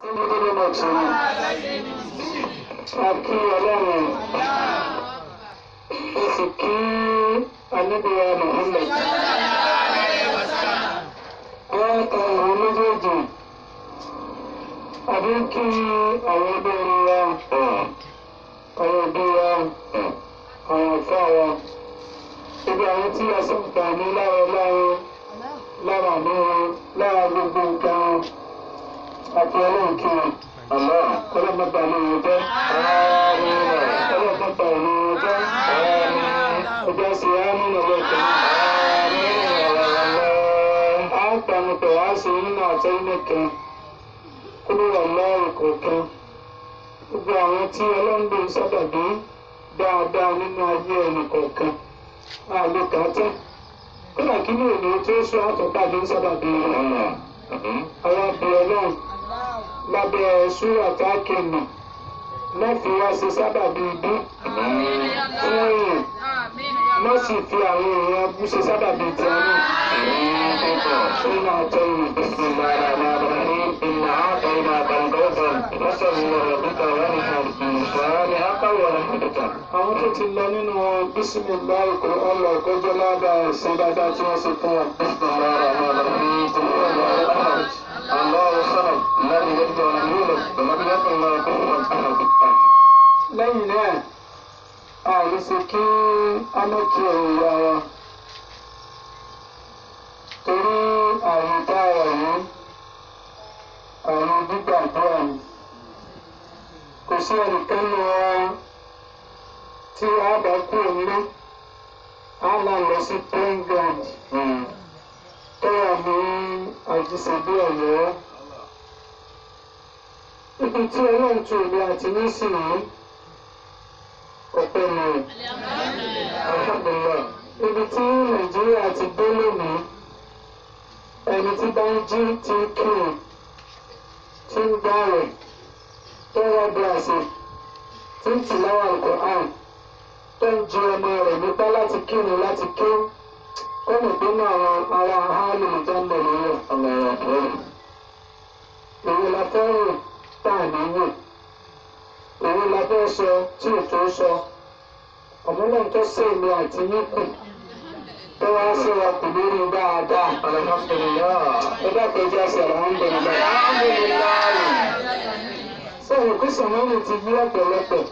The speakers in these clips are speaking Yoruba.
nítorí mo tún a kí ọlọ́run ó sì kí anábìyà Muhammad wọ́n ta àwọn méjèèjì àbí kí àwọn obìnrin wa àwọn òbí wa àwọn ọ̀fà wa gbogbo àwọn tí a sì ń gbà ní lára lára lára àmì wọn lára gbogbo nǹkan wọn àti ọlọ́run kí wọn. ọlọ́mọ bá ní wọn jẹ́. ọlọ́mọ bá ní wọn jẹ́. ọjọ́ sì á nínú ọlọ́kẹ́. a ń panupọ̀ wá sí nínú àtẹ́yìnbó kan kúrò wà lọ́rùn kọ̀ọ̀kan. gbogbo àwọn tí ọlọ́run lè sábàbí dáadáa nínú ayé ẹnì kọ̀ọ̀kan. a lè kà á tán. kódà kí ni ènìyàn tó sọ àtọ̀pàdé sábàbí rẹ̀. àwọn abìyẹ náà lábẹ́ ṣúra táàkìnì lọ́fi wá ṣe sábàbí ibú fún èèyàn wọ́n sì fi àwọn èèyàn bú ṣe sábàbí tí a ní. إن أعطينا بسم الله الرحمن الرحيم إنا أعطيناك الكوثر فصل لربك وانحر شانئك ورحمتك. àwọn tó ti lọ nínú bísímìlá ìkó ọlọ kọjọ ládàá ẹsẹ dáadáa tí wọn ṣe fún wa. بسم الله الرحمن الرحيم قل هو الله أحد الله الصمد لم يلد ولم يولد ولم يكن له كفوا أحد. lẹ́yìn náà àìsí kí ámọ́kì ẹ̀rù wa wa torí àrùn tá a wà yìí àrùn gbígbàdúrà ni kò sí ẹnìkan ní wa tí a bá kú nílé a là lọ sí playing ground tó wà ní àjíṣebí Ọ̀yọ́ ibi tí Ọlọ́run tún èmi àti nísìnyí ọpẹ́ mi alhamdulilayi ibi tí Nàìjíríà ti dé lónìí ẹni tí bá ń jí ti ń kírun tí ń gbá rẹ̀ tó wá bí àṣẹ tí ń tìláwà Al-Qur'an tó ń jí ọmọ rẹ̀ nípa láti kírun láti kí kọ́nà tó ní àwọn ará hálì ìjọba nìyẹn ọmọ ẹ̀rọ rẹ̀. èyí la fẹ́ rò tá à ní wò èyí la fẹ́ sọ tí ò tó sọ ọmọlẹ́yìn tó sèmi àti yín kù tó wá sí wa kù lórí dáadáa. alhamdulilayi. ẹ bá kọjú àṣẹ alhamdulilayi. alhamdulilayi. sọ̀rọ̀ kí sọ̀mọ́nì ti yí ọ̀pọ̀lọpọ̀.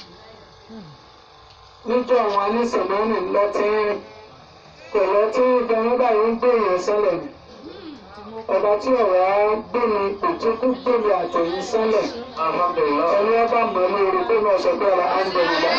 níjọ́ àwọn anísọ̀mọ́nì lọ tí pẹ̀lú tí ìdánwò báyìí ń gbé yẹn sẹ́lẹ̀ ni. ọba tí ọ̀rọ̀ á gbé mi kò tún kú gbé mi àtẹ̀yìn sẹ́lẹ̀. alhamdulilayi. ẹni ẹ bá mọ̀ ní orí pé mo sọ pé alhamdulilayi.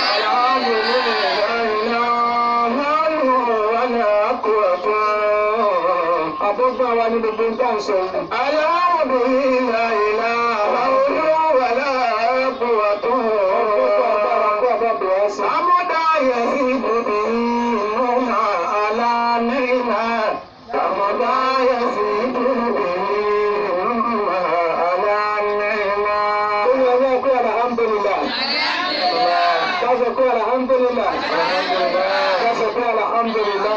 àbọ̀gbọ́n àwa ní gbogbo ń tàn sọ yìí. aláwọ̀dù ìlà ìlà olúwa láàbù àtọ̀. ọgbọ́n agbára kó àbábọ̀ wá sí. amúdá yẹ sí ibùdó ìmúna alánìlá. amúdá yẹ sí ibùdó ìmúna alánìlá. ó ní ọjọ́ ìkú alhamdulillah. kásọ̀ kú alhamdulillah. kásọ̀ kú alhamdulillah.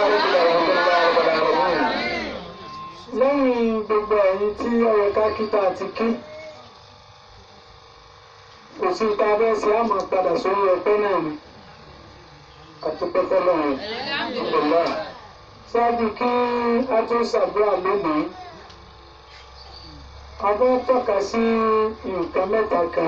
lẹ́yìn gbogbo ẹ̀yin tí ọ̀rọ̀ kákítà ti kí kò sí ta bẹ́ẹ̀ sí àmọ́ padà sórí ọpẹ́ náà ni àtúpẹ́ fọlọ́run ọ̀la ṣáájú kí a tó ṣàdúrà lónìí a bá tọ́ka sí nǹkan mẹ́ta kan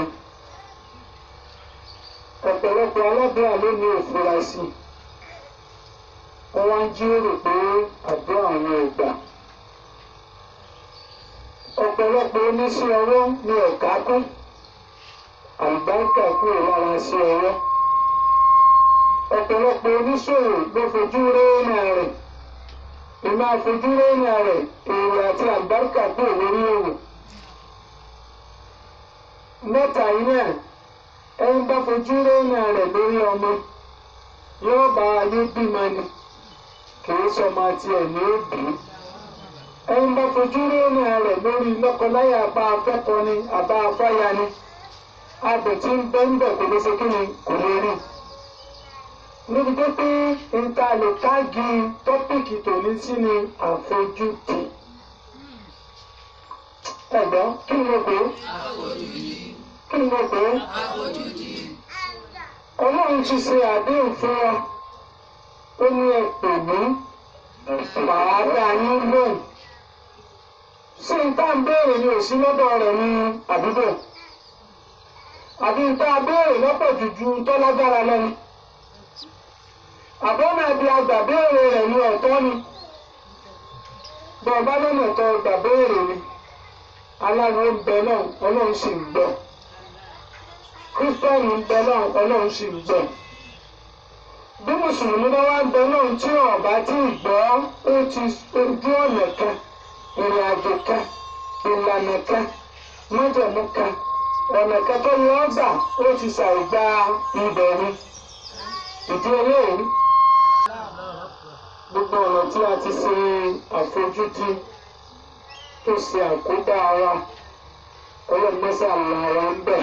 ọ̀pọ̀lọpọ̀ aládùúrà lónìí ò fura sí wọ́n wá ń jíròrò pé àdúrà àwọn ò gbà ọ̀pọ̀lọpọ̀ oníṣẹ́ ọwọ́ ní ọ̀ká kún àlùbáríkà kúrò lára sí ọwọ́ ọ̀pọ̀lọpọ̀ oníṣòwò ló fojú réènà rẹ̀ ìmọ̀ àfojú réènà rẹ̀ èrò àti àlùbáríkà kúrò lórí òwò mẹ́ta yìí náà ẹni bá fojú réènà rẹ̀ lórí ọmọ yóò bá ayé bímọ ni kì í sọmọ àti ẹ̀ ní òbí ẹni bá fojú réèmù rẹ̀ lórí lọ́kọláya àbá afẹ́kọ̀ọ́ ni àbá afáya ni abẹ tí ń bẹ́ ń bẹ̀ kò lè ṣe kí ni kò lè rí. níbi tó pé nta lè káàgì tọ́pìkì tòní sí ni àfojúdi. ẹ̀gbọ́n kí ni mo pè é? kí ni mo pè é ọlọ́run ti ṣe àdéhùn fún wa ó ní ẹ pè mí màá dá yín lóhùn ṣé n tá ń béèrè ni ò sí lọ́dọ̀ rẹ̀ ní àdúgbò àbí n tá a béèrè lọ́pọ̀ jù ju tó lágbára lẹ́nu àbọ̀nà àbí àgbà béèrè rẹ̀ ní ọ̀tọ̀ ni bọ̀ọ̀bá lọ́nà tó gbà béèrè ni aláwọ̀ ń bẹ náà ọlọ́run sì ń gbọ́ kírísítọ́ọ̀nù ń bẹ náà ọlọ́run sì ń gbọ́ bí mùsùlùmí bá wá ń bẹ náà tí ọ̀bá tí ì gbọ́ ó ti ojú ọ̀nà kan ìrìn àjò kan ìlànà kan májẹ̀mú kan ọ̀nà kan tó yọ ọ́ gbà ó ti ṣàìgbà ibẹ̀ ni ìdí eléyìí gbogbo ọ̀nà tí a ti ṣe àfojúdi tó ṣe àkóbá ara ọlọ́mọṣẹ́ àlọ́ ara ń bẹ̀.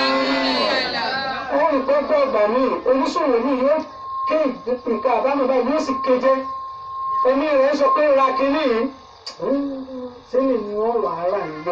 wọ́n rí pẹ́pẹ́ ọgbà míì oníṣòwò míì yóò ké nǹkan àbámu báyìí yóò sì kéje ẹni rẹ̀ sọ pé ra kínní yìí sílẹ̀ ni wọ́n wà á rà nílé.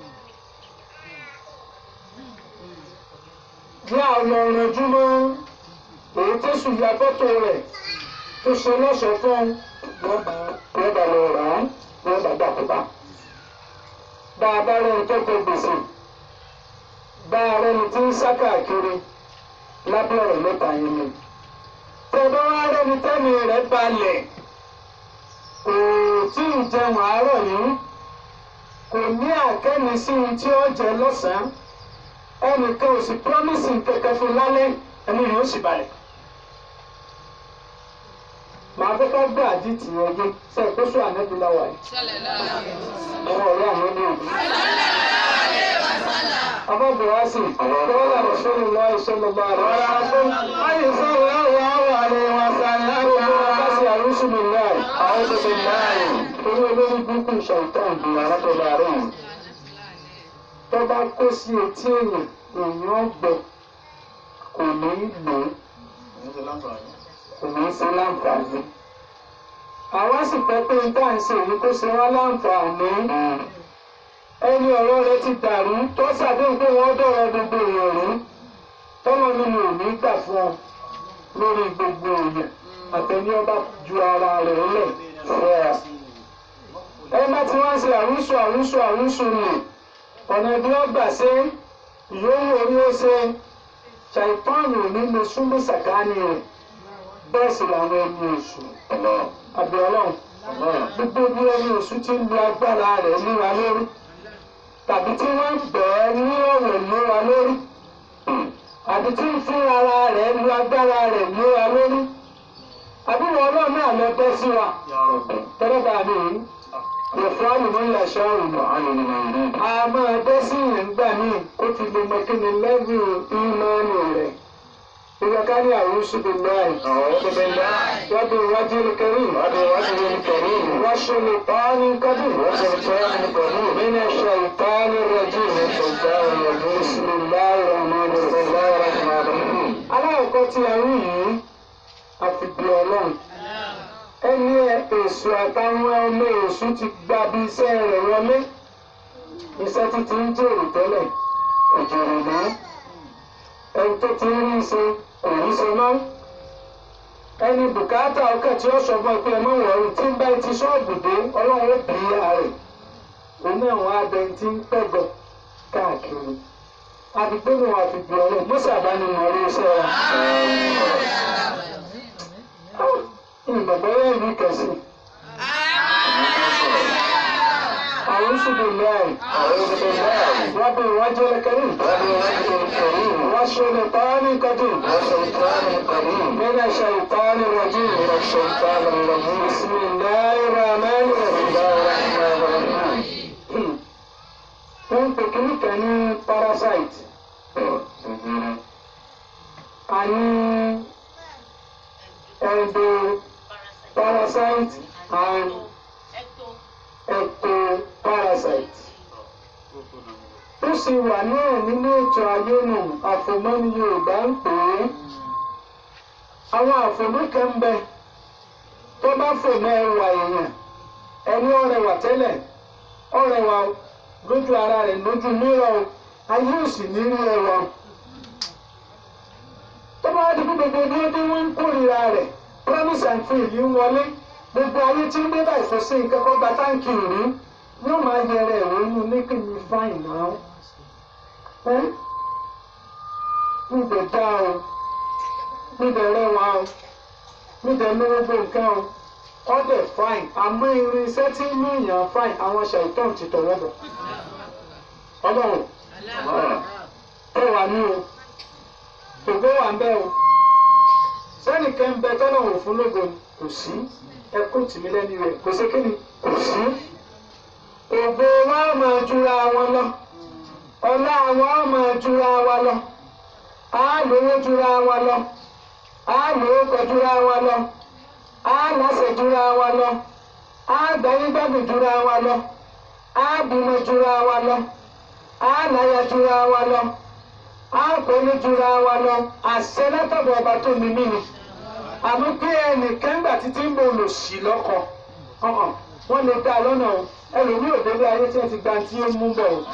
bí àwọn ọ̀ràn ojúmọ́ èyí tó sùn ya fọ́tò rẹ̀ tó ṣe lọ́sọ̀ọ́ fún wọn bá wọn bá lọ rà á wọn bá gbà kópa. bá a bá rẹni tó kó gbèsè bá a rẹni tí ń sá káàkiri lábẹ́ ọ̀rọ̀ mẹ́ta yẹn ni. tẹ bá wá rẹni tẹ́mi rẹ̀ balẹ̀ kò tí ì jẹun àárọ̀ yìí kò ní àkẹ́ni sí ohun tí ó jẹ lọ́sàn-án ẹnìkan ò sì promising kẹ̀kẹ́ fún lálẹ́ ẹni yóò sì balẹ̀ màá fẹ́ ká gbé àdìtì yẹn yé ṣe ìkóso ànábi láwà yìí. ọmọ ọ̀rẹ́ àwọn ọmọ òbí. Abábọ̀ wá sí kọ́lá rọ̀ṣọ́lù lọ́ ìṣọ́lù bá rẹ̀. ọ̀rọ̀ àpò ayé sọ̀rọ̀ àwọn àwọn àlè wọn sàlẹ̀ àwọn ọmọ wa sí àrùsùn mi láì. àwọn tó ti láì. torí olórí burúkú ṣàìtàn ìyàrá tó bá rẹ̀ yìí. tó bá kó sí etí èèyàn èèyàn gbẹ kò ní lò ó kò ní sí láǹfààní. àwa sì fẹ́ pé n tá à ń ṣe èyí kó ṣe wá láǹfààní. ẹni ọ̀rọ̀ rẹ ti dàrú tó ṣàdéhùn pé wọ́n dọ̀rọ̀ gbogbo èèyàn rú. tọ́lọ́ nínú òní gbà fún ọ lórí gbogbo èèyàn àtẹni ọba ju ara rẹ̀ lẹ̀ fún ọ. ẹ bá ti wá ṣe àrúsù àrúsù àrúsù nù ọ̀nà bí wọ́n gbà ṣe ìyówó orí ó ṣe ṣàìtọ́nù nínú súnmọ́ sàkáání rẹ̀ bẹ́ẹ̀ sì làwọn ẹni oṣù àbí ọlọ́run gbogbo bí ẹni oṣù ti ń lu agbára rẹ̀ léwa lórí tàbí tí wọ́n ń bẹ̀ ẹ́ ní ọ̀rọ̀ léwa lórí àbí tí ń fún ara rẹ̀ lu agbára rẹ̀ léwa lórí àbí wọn ọlọ́run náà lọ bẹ́ sí wa tẹ́lẹ̀ bá mi rí yẹ̀fọ́ àlùmọ́ ilẹ̀ ṣọ́ọ̀rù lọ. a máa bẹ́ sí ìyẹn gbà míì kó fi lè mọ kí ni lẹ́bù ìmọ̀ọ́nù rẹ̀. إذا كان يعوذ بالله أعوذ بالله وبالوجه الكريم وبالوجه الكريم والشيطان القديم والشيطان القديم من الشيطان الرجيم الشيطان الرجيم بسم الله الرحمن الرحيم الله الرحمن الرحيم أنا أقول يا وي àfi bí ọlọ́run ẹni èso àtàwọn ọmọ èso ti gba bí iṣẹ́ rẹ̀ wọlé iṣẹ́ títí ń jèrè tẹ́lẹ̀ òjòrò náà ẹni tó ti rí ṣe kò ní ṣe mọ́ ẹni bùkátà ọkẹ́ tí ó sọ fún ẹ pé ẹ mọ̀ wọ̀ọ́rù tí ń bá ti ṣọ́ọ̀bù dé ọlọ́run ó bí ìyá rẹ̀ òun náà wọn abẹ tí ń pẹ̀gọ̀ káàkiri àdìgbò ni wọn àfi bí ọlọ́run mọ́sà bá nínú orí iṣẹ́ wa. ìgbàgbọ́ yẹn rí kẹsì. أعوذ بالله أعوذ بالله وبالوجه الكريم وبالوجه الكريم والشيطان القديم والشيطان القديم من الشيطان الرجيم من الشيطان الرجيم بسم الله الرحمن الرحيم بسم الله الرحمن الرحيم wọ́n pè kí ní kan ní parasite a ní endo parasite and ectoparasite. ó sì wà náà nínú ètò ayé nù àfòmọ́ ni Yorùbá ń pè é. àwọn àfòmọ́ kan ń bẹ tó bá fòmọ́ ẹwà èèyàn ẹni ọrẹwà tẹ́lẹ̀ ọrẹwà lójú ara rẹ̀ lójú mìíràn ayé òsì ní rí ẹwà tó bá di pé gbogbo ní ọdún wọn ń kórìíra rẹ̀ promise and free yìí ń wọlé gbogbo ayé tí ń gbé báyìí kò sí nǹkan kan gba táǹkì rí yóò máa yẹrẹ ẹ̀rọ inú níkì ní fáìn náà ẹ́ níbẹ̀ dá o níbẹ̀ rẹwà o níbẹ̀ lówó gbó nǹkan o ọdẹ fáìn àmọ́ irinṣẹ́ tí ń yàn fáìn àwọn ṣàìtàn ti tọwọ́ bọ̀ ọlọ́run ẹ wà ní o ògbó wà ń bẹ o sẹ́nìkan ń bẹ tọ́lọ́run fún lógo ni kò sí ẹkún tìmí lẹ́nu rẹ̀ kò sí kíni kò sí. ògbó wa máa jura wọn lọ ọlá wọn máa jura wa lọ á lówó jura wa lọ á lówó kọ jura wa lọ á lásẹ̀ jura wa lọ á gbáyégbádùn jura wa lọ á bímọ jura wa lọ á láyà jura wa lọ á kọ́lé jura wa lọ àṣẹ látọ̀dọ̀ ọba tó ní mí ni àmọ́ pé ẹnìkan gbà títí ń bò lò sí lọ́kọ̀ ọ̀hún wọ́n lè dá lọ́nà o ẹlòmíì ò délé ayé tí wọ́n ti gba tí ó mú bọ̀ o.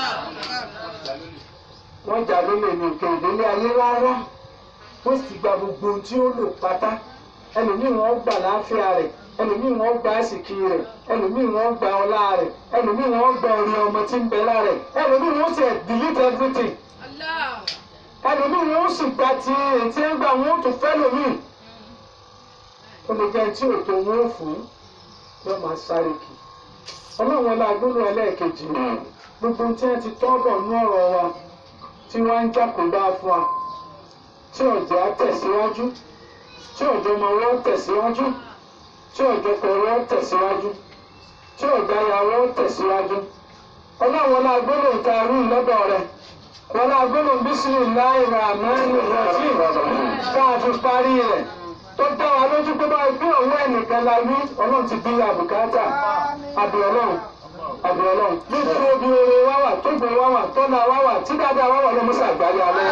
wọ́n jà lólè ní òkè ìdílé ayé rárá wọ́n sì gba gbogbo ohun tí ó lò pátá ẹlòmíì wọ́n gbà láàfíà rẹ̀ ẹlòmíì wọ́n gba àsìkí rẹ̀ ẹlòmíì wọ́n gba ọlá rẹ̀ ẹlòmíì wọ́n gba orí ọmọ tí ń bẹ lára rẹ̀ ẹlòmíì wọ́n sì delete everything ẹlòmíì wọ́n sì gba ti ètí ẹgbà wọ́n tún fẹ́ lòmíì ó lè jẹ́ tí òtò wọn ò fún yóò máa sáré kì ọlọ́run ọlá gbólóhùn ẹlẹ́ẹ̀kejì gbogbo tí wọ́n ti tọ́bọ̀ ní ọ̀rọ̀ wa tí wọ́n ń jákòóbá fún wa tí ọ̀jọ̀ á tẹ̀síwájú tí ọ̀jọ̀ ọmọ wọn tẹ̀síwájú tí ọ̀jọ̀ ọkọ wọn tẹ̀síwájú tí ọ̀jọ̀ aya wọn tẹ̀síwájú ọlọ́run ọlá gbólóhùn tá a rí lọ́dọ̀ rẹ̀ ọlá gbólóhùn bísímìláì ràmánì rọ̀tì tá a fi parí rẹ̀ tó dá wa lójú pé bá gbé ọwọ́ ẹnìkan la rí ọlọ́run ti bí àbùkátà àbí ọlọ́run àbí ọlọ́run bí tí obi oore wá wà tó gbé wá wà tó náà wá wà tí dáadáa wá wà ló mọ́sà gbálẹ̀ alẹ́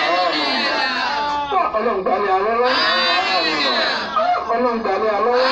ọlọ́run gbálẹ̀ alẹ́ wá ọlọ́run gbálẹ̀ alẹ́ wá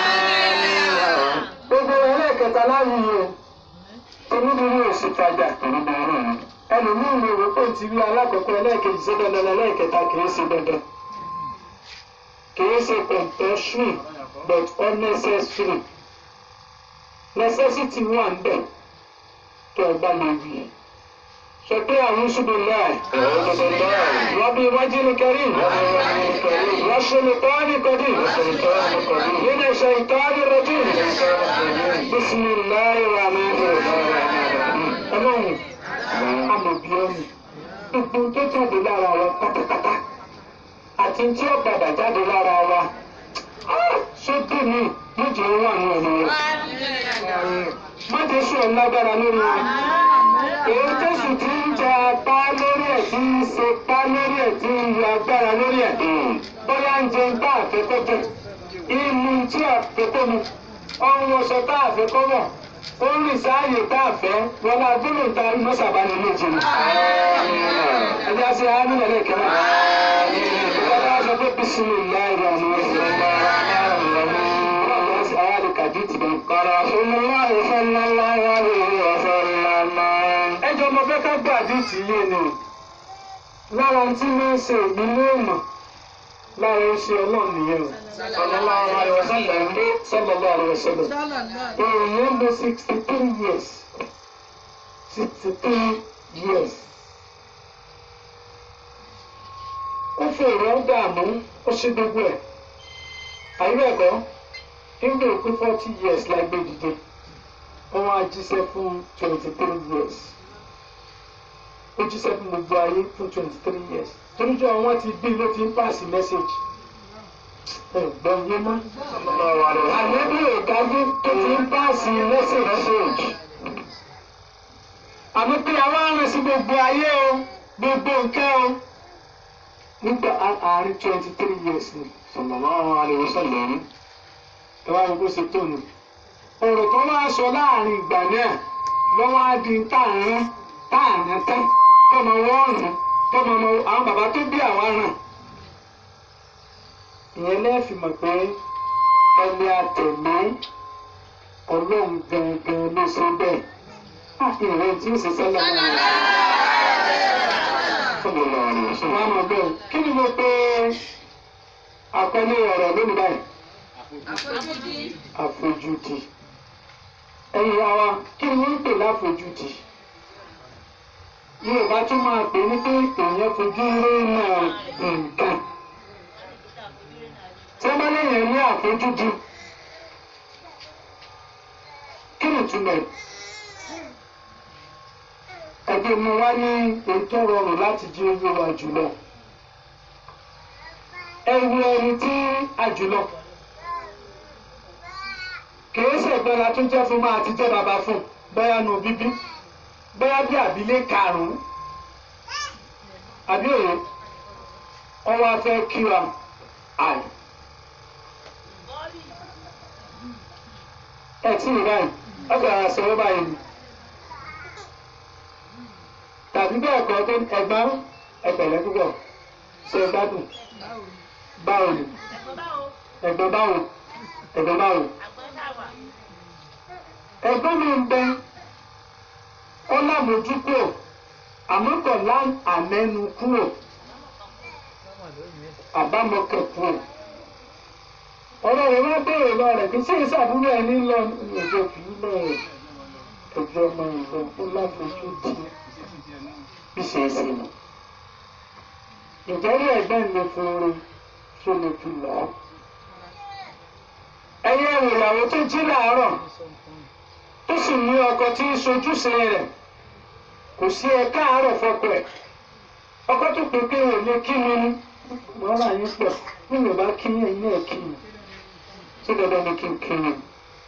gbogbo ẹlẹ́ẹ̀kẹta láàyè o onídìrí òsì tajà ẹlòmíì lè rò pé ti rí alákọ̀ọ́kọ́ ẹlẹ́ẹ̀kejì sí dandan ẹlẹ́ẹ̀kẹta kì í ṣe dandan kìí ṣe compulsory but unnecessary necessity wà ń bẹ̀ tó o bá lè wí. sọ pé àwọn ṣubú láì. rọ́bì iwájú ni kẹrí. rọ́ṣẹ̀lẹ̀ tọ́ni kọ́dí. nínú ìṣe ìtọ́ni rọ́jì. bisimilayi rahmani rahim. ọlọ́run amòbí ọ̀nì. gbogbo tó jáde lára wa pátápátá àti tí ó padà jáde lára wa sókè mi méje wà ní ọ̀nà rẹ̀. má jẹ́ sùn ọ̀lágbára lórí wọn. èyí tó sì ti ń ja apá lórí ẹ̀ tí ń ṣe pá lórí ẹ̀ tí ń lu agbára lórí ẹ̀. bóyá ń jẹun tá àfẹ́kọ́ jẹ ìmú tí àfẹ́kọ́ mu ọrùn ọ̀sọ̀ tá àfẹ́kọ́ wọ̀ orí sáàyè tá a fẹ́ wọlé agbóhùn ta mọ́sàbánì méje ni. ẹ̀jẹ̀ àti àánú ẹ̀lẹ́kẹ̀ẹ́ náà. Ìjọba pé bisimilayi rahman rahim. Àwọn àdìkàdì ti bẹ̀. Kọ̀rọ̀ sallallahu sallallahu alaihi wa sallam. Ẹjọ́ mo fẹ́ ká gbàdí tì yé ni. Lára tí mo ń ṣe òbí ní òmà. Lára iṣẹ́ ọlọ́run nìyẹn o. Sallallahu alaihi wa sallam. Sallallahu alaihi wa sallam. Èèyàn lo sixty three years. Sixty three years. ó fi èrò dààmú ó ṣe gbogbo ẹ̀ àyè ẹ̀kọ́ nígbà òpin forty years la gbé dìde wọ́n wá jíṣẹ́ fún twenty three years ó jíṣẹ́ fún gbogbo ayé fún twenty three years toríjọ wọn ti bí ló ti ń pàṣẹ message ẹ gbọ́ yé mọ́ àlẹ́ bí ìdájú tó ti ń pàṣẹ message àmọ́ pé àwọn arìn sí gbogbo ayé o gbogbo nǹkan o nígbà àárín twenty three years ni sallallahu alaihi wasallam ẹ wá gbogbo ṣe tó ni ọ̀rọ̀ tó wá sọ láàrin ìgbà náà lọ́wọ́ á di táàrán táàrán tán tọmọ wọn ràn tọmọ ọmọ àwọn bàbá tó bí àwa ràn ìyẹn lẹ́ẹ̀fì mọ̀ pé ẹni àtẹ̀lé ọlọ́run gangan ló ṣe bẹ́ẹ̀ ìrẹ́ tí ó ṣe sẹ́lẹ̀ náà. sallallahu alaihi wọ́n á wasallam. mọ̀ bẹ́ẹ̀ kí ni mo pé àkọlé ọ̀rọ̀ lónìí báyìí àfojúdi ẹ̀yin wa wa kí ni wọ́n ń pè láfojúdi yorùbá tún máa pè ní pé èèyàn fojú rénà nǹkan tí wọ́n bá léèyàn ní àfojúdi kí ni ìtumọ̀ ẹ̀ ẹgbẹ́ mi wá ní ètò rọrùn láti jí owó wa jùlọ ẹ wo ẹni tí a jùlọ kìí ṣègbè la tún jẹ́ fún máa ti jẹ́ bàbá fún bóyá nù bíbí bóyá bí àbílẹ̀ karùn-ún àbí òye ọwọ́ afẹ́ kí wa àì. ẹ tí ì báyìí ọgbà àṣọwọ́ báyìí ni tàbí bẹ́ẹ̀ kọ́ tó ẹgbọ́n ẹgbẹ̀lẹ́ púpọ̀ ṣe é gbádùn báwo ni ẹ̀gbọ́n báwo ẹ̀gbọ́n báwo ẹ̀gbọ́n mi ń bẹ ó lámójú kúrò àmọ́ kò lá àmẹ́nu kúrò àbámọ́kẹ́ kúrò ọ̀rọ̀ rẹ̀ wá béèrè lọ rẹ̀ kí sí ìsàbúrò ẹni lọ ẹjọ́ kì í lọ ẹjọ́ ọmọ ìlọ ó láfojú di bí ṣe é sí lọ. ìjẹ́rú ẹ̀gbẹ́ mi fún orin ṣó lè fi lọ́. ẹyẹ ìrìnàwó tó jí làárọ̀ tó sì ní ọkọ tí ń sojúṣe rẹ̀ kò sí ẹ káàárọ̀ fọkọ ẹ̀ ọkọ tó pè pé ò lè kí mi ní mọ́ra yín pọ̀ bí mi ò bá kí yín ẹ̀yin náà kí mi tí dandan ni kí n kí mi.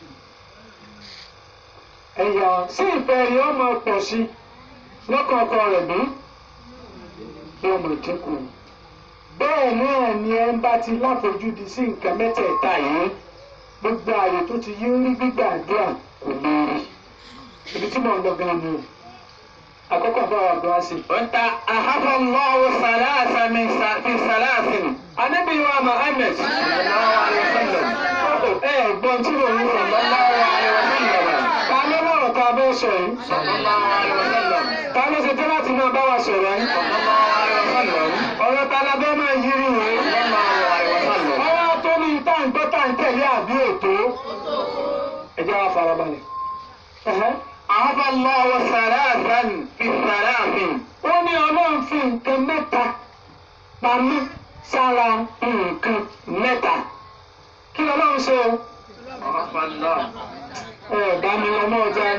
ẹ̀yà sí ìfẹ́ rí ọmọ pọ̀ sí lọ́kọ̀ọ̀kọ̀ rẹ̀ bí bí ọmọ ìdínkù bẹ́ẹ̀ náà ni ẹ ń bá ti láfojúdi sí nǹkan mẹ́tẹ̀ẹ̀ta yìí gbogbo ààyè tó ti yí rí gbígbàdúrà kò lè rí ibi tí mò ń lọ gan ni o àkọ́kọ́ bá wà bá sí. وانت أحب الله ثلاثة من س- في ثلاث Ànábì wa Muhammad صلى الله عليه وسلم ẹ gbọ́n tí mo ní sọ̀rọ̀ صلى الله عليه وسلم ta ló lọ́rọ̀ ta bẹ́ sọ yìí صلى الله عليه وسلم ta ló ṣe tí láti máa bá wa sọ̀rọ̀ yìí صلى الله عليه وسلم ọ̀rọ̀ ta la bẹ́ máa yiri wò ó. صلى الله عليه وسلم ọwọ́ tó ní tá à ń gbọ́ tá à ń tẹ̀lé àbí ètò ẹ jẹ́ wá farabalẹ̀. Ẹ̀hẹ́. أحب الله ثلاثا في ثلاث ó ní ọlọ́run fi nǹkan mẹ́ta pamọ́ sára nǹkan mẹ́ta kí ọlọ́run ṣe o أحب الله ẹ̀ dá mi lọ náà jẹ́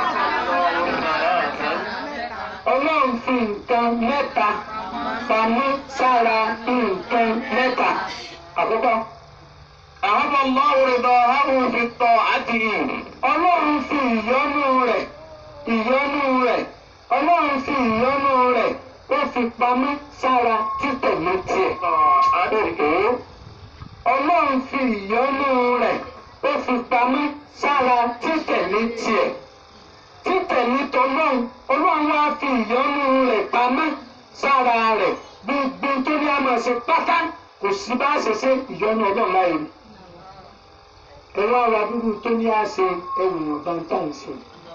ثلاثا ọlọ́run fi nǹkan mẹ́ta pamọ́ sára nǹkan mẹ́ta àkọ́kọ́ أحب الله رضاه في طاعته ọlọ́run fi ìyọ́nú rẹ̀ ìyọ́nú rẹ̀ ọlọ́run fi ìyọ́nú rẹ̀ ó fi pamọ́ sára títẹ̀lé tiẹ̀. طاعته ọlọ́run fi ìyọ́nú rẹ̀ ó fi pamọ́ sára títẹ̀lé tiẹ̀. títẹ̀lé tọlọ́run ọlọ́run wá fi ìyọ́nú rẹ̀ pamọ́ sára rẹ̀ gbogbo tó ní àmọ̀ ṣe pátá kò sí bá ṣe ṣe ìyọ́nú ọlọ́run láyé rí. ẹ̀rọ ara dúdú tó ní àṣẹ ẹ̀wù ìwọ̀nba ń tà ń ṣe.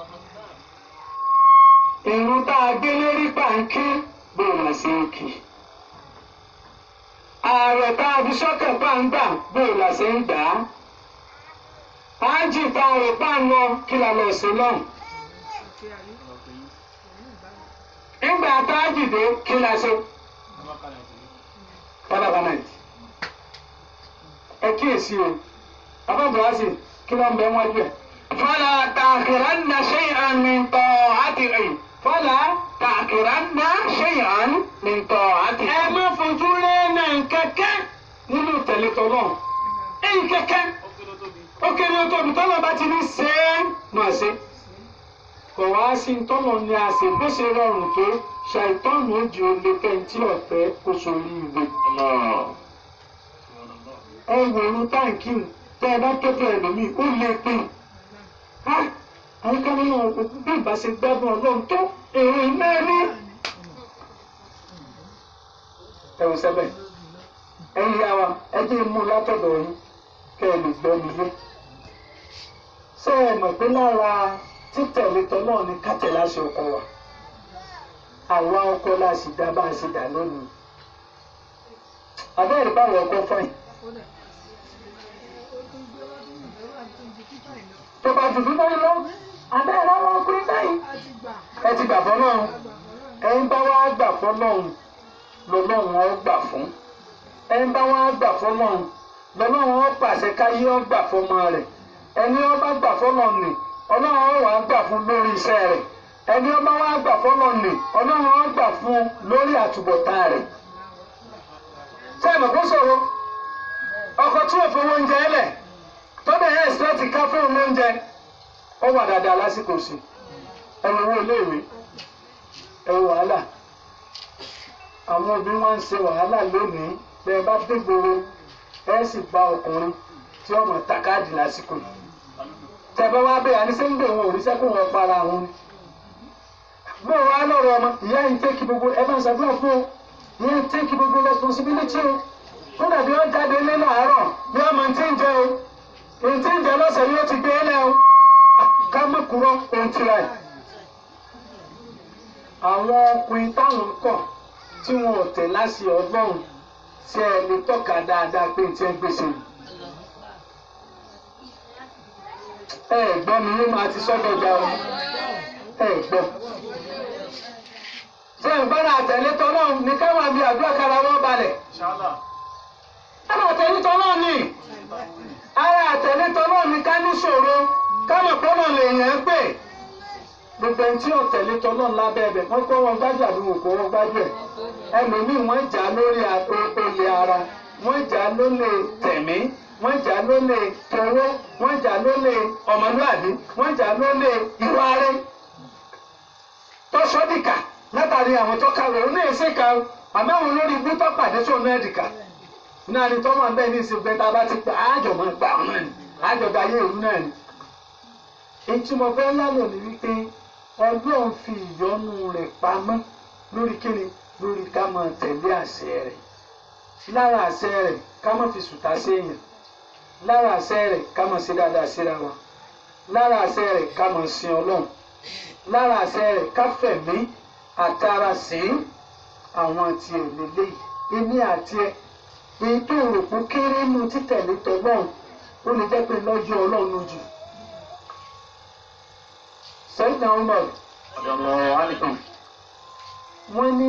ìrun tá a gbé lérí pàǹkì bóun là ṣe ń kì í ààrẹ tá a fi sọ́kàn bá ń gbà bóun là ṣe ń gbà á. ájì tá a rò bá ń lọ kí la lọ sí náà. nígbà tá a jìde kí la ṣe. pálábánàìtì. ẹ kíyèsí o abábọ̀wá sí kí ló ń bẹ wájú ẹ̀. فلا تأخرن شيئا من طاعته fọlá تأخرن شيئا من طاعته ẹ má fojú lẹ́nà kẹ́kẹ́ nínú tẹ̀lé tọ́lọ́ ẹ̀yìn kẹ́kẹ́ ó kéré ó tóbi tọ́lọ́ bá ti ní ṣe é máa ṣe kò wá sí tọ́lọ́ ní a ṣe bó ṣe rọrùn tó ṣàìtọ́nù ojú olè fẹ́ntì ọ̀fẹ́ kó sórí ìwé الله ẹ wòrú táǹkì tẹ ẹ bá tọ́jú ẹlòmíì ó lè pín á àyíká nínú bí ìbá ṣe gbádùn ọlọ́run tó èrò mẹ́rin. ẹ wò sẹ́bẹ̀ ẹ̀yin ya wa ẹ jẹ́ mú látọ̀dọ̀ yín kẹ́ ẹ lè gbọ́ mi yé. ṣé ẹ mọ̀ pé lára títẹ̀lé tọ́lọ́ ni kátẹ̀lé aṣọ ọkọ wa àwa ọkọ la sì dá bá a ṣe dà lónìí abẹ́rẹ́ báwo ọkọ fáìn tó bá dùdú báyìí lọ abẹ́rẹ́ àwọn ọkùnrin báyìí ẹ ti gbà fọ́ náà ẹ ń bá wá gbà fọ́ náà lọ́lọ́run ọ gbà fún ẹ ń bá wá gbà fọ́ náà lọ́lọ́run ọ pàṣẹ káyé ọ gbà fọ́mọ rẹ̀ ẹni ọ bá gbà fọ́ náà nì ọlọ́run ọ wàá gbà fún lórí iṣẹ́ rẹ̀ ẹni ọ bá wá gbà fọ́ náà nì ọlọ́run ọ gbà fún lórí àtúbọ̀tán rẹ̀ sẹ́yìn kó sọ̀rọ̀ ọkọ̀ tí ò fowó oúnjẹ lẹ̀ tọ́bẹ̀ ẹ̀ ẹ̀sìpẹ́tì ká fún òun lóúnjẹ ó wà dáadáa lásìkò sí ẹ̀rọ owó iléèwé ẹ̀rọ wàhálà àwọn obìnrin wọn ń ṣe wàhálà lónìí bẹ́ẹ̀ bá dé gbòòrò ẹ̀ sì bá ọkùnrin tí ọmọ ta káàdì lásìkò yìí tẹ̀bẹ́ wá bẹ́ẹ̀ àníṣe ń gbé wọn òrìṣẹ́ kó wọn para wọn ni bó wa lọ́rọ̀ ọmọ ìyá yìí tẹ́kì gbogbo ẹ bá ń ṣàdúrà fún o ìyá yìí tẹ́kì gbogbo responsibility o ó dàbí ó jáde ilé láàárọ̀ bí ọmọ tí ń jẹ o èyí tí ń jẹ lọ́sẹ̀ yóò ti gbé lẹ́ o ká má kúrò ohun tí ra ẹ̀. àwọn ọkùnrin táwọn ń kọ̀ tí wọn ò tẹ̀ láti ọlọ́run tí ẹ lè tọ́ka dáadáa pé tí ẹ gbèsè ni. ẹ gbọ́ mi ló máa ti sọ́dọ̀ gba ọ ẹ gbọ́. ṣé ìgbọ́dọ̀ àtẹ̀lé tọ́lọ́run ní káwọn àbí àdúrà kára wọn balẹ̀. ara àtẹ̀lé tọ́lọ́run ni ara àtẹ̀lé tọ́lọ́run ni ká ní ṣòro ká mọ̀ pọ́nà lèèyàn ń pè. gbogbo ẹni tí ò tẹ̀lé tọ́lọ́run lábẹ́ ẹ̀bẹ̀ wọ́n kọ́ wọn gbájú àbí wò kó wọn gbájú ẹ̀. ẹlòmíì wọ́n jà lórí olè ara wọ́n jà lólè tẹ̀mí wọ́n jà lólè tọwọ́ wọ́n jà lólè ọmọlúàbí wọ́n jà lólè ìwà rẹ̀ tọ́sọ́dìkà látàrí àwọn tó kàwé òun náà ṣe kà àmọ́ àwọn olórí ibú tó pàdé sóun náà dìkà náà ni tọ́mọ̀ bẹ́ẹ̀ ní ìsìn bẹ́ẹ̀ tá a bá ti pa àjọ máa ń pa àwọn náà ni àjọ gba ayé òun náà ni. ètí mo fẹ́ lálọ́ ni wípé ọlọ́run fi ìyọ́nú rẹ̀ pamọ́ lórí kíni lórí ká máa tẹ̀lé àṣẹ rẹ̀ lára àṣẹ rẹ̀ ká má fi sùtá séèyàn lára àṣẹ rẹ̀ ká máa ṣe dáadáa síra wa lára àṣẹ rẹ̀ ká máa sin ọlọ́run lára àṣẹ rẹ̀ ká fẹ̀mí àtara sí àwọn àti ẹ̀lẹ́lẹ́yìí èmi àti ẹ èyí tó rò pé kéré nu títẹ̀lé tọ́lọ́run ó lè jẹ́ pé lọ́jọ́ ọlọ́run lójú. sẹ́yìn náà ń bọ̀ wọ́n ní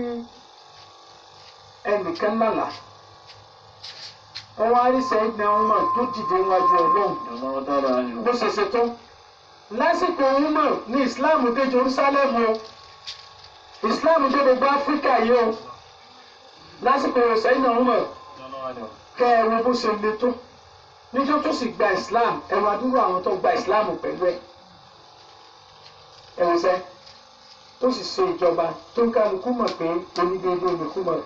ẹnìkan lálàá wọ́n wá rí sẹ́yìn náà ń bọ̀ tó dìde níwájú ọlọ́run bó ṣe ṣe tó lásìkò umar ní islam dé jerusalem o islam dé gbogbo áfíríkà yìí o lásìkò sẹ́yìn náà umar kẹ ẹ wo bó ṣe le tó níjọ́ tó sì gba islam ẹ wá dúró àwọn tó gba islam pẹ̀lú ẹ ẹ̀wọ̀n sẹ́ tó sì ṣe ìjọba tó ń kálukú mọ̀ pé onídéédé olùkú mọ̀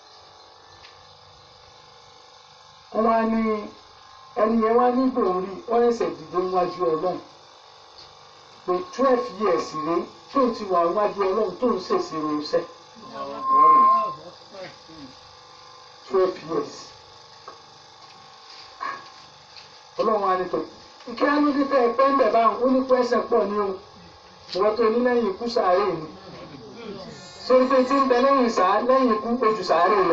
wọ́n wá ní ẹni yẹn wá nígbò orí wọ́n ẹsẹ̀ dìde níwájú ọlọ́run pé twelve years rèé tó ti wà níwájú ọlọ́run tó ń ṣèṣirò iṣẹ́ twelve years ọlọ́run á ní tó kí á ní fífẹ́ pẹ́ ń bẹ̀ báwọn ó ní pẹ́sẹ̀ pọ̀ ní o ìwọ́n tó ní lẹ́yìn ikú sàárè ni sórí pé tí ń bẹ lẹ́yìn sàá lẹ́yìn ikú ojú sàárè lọ.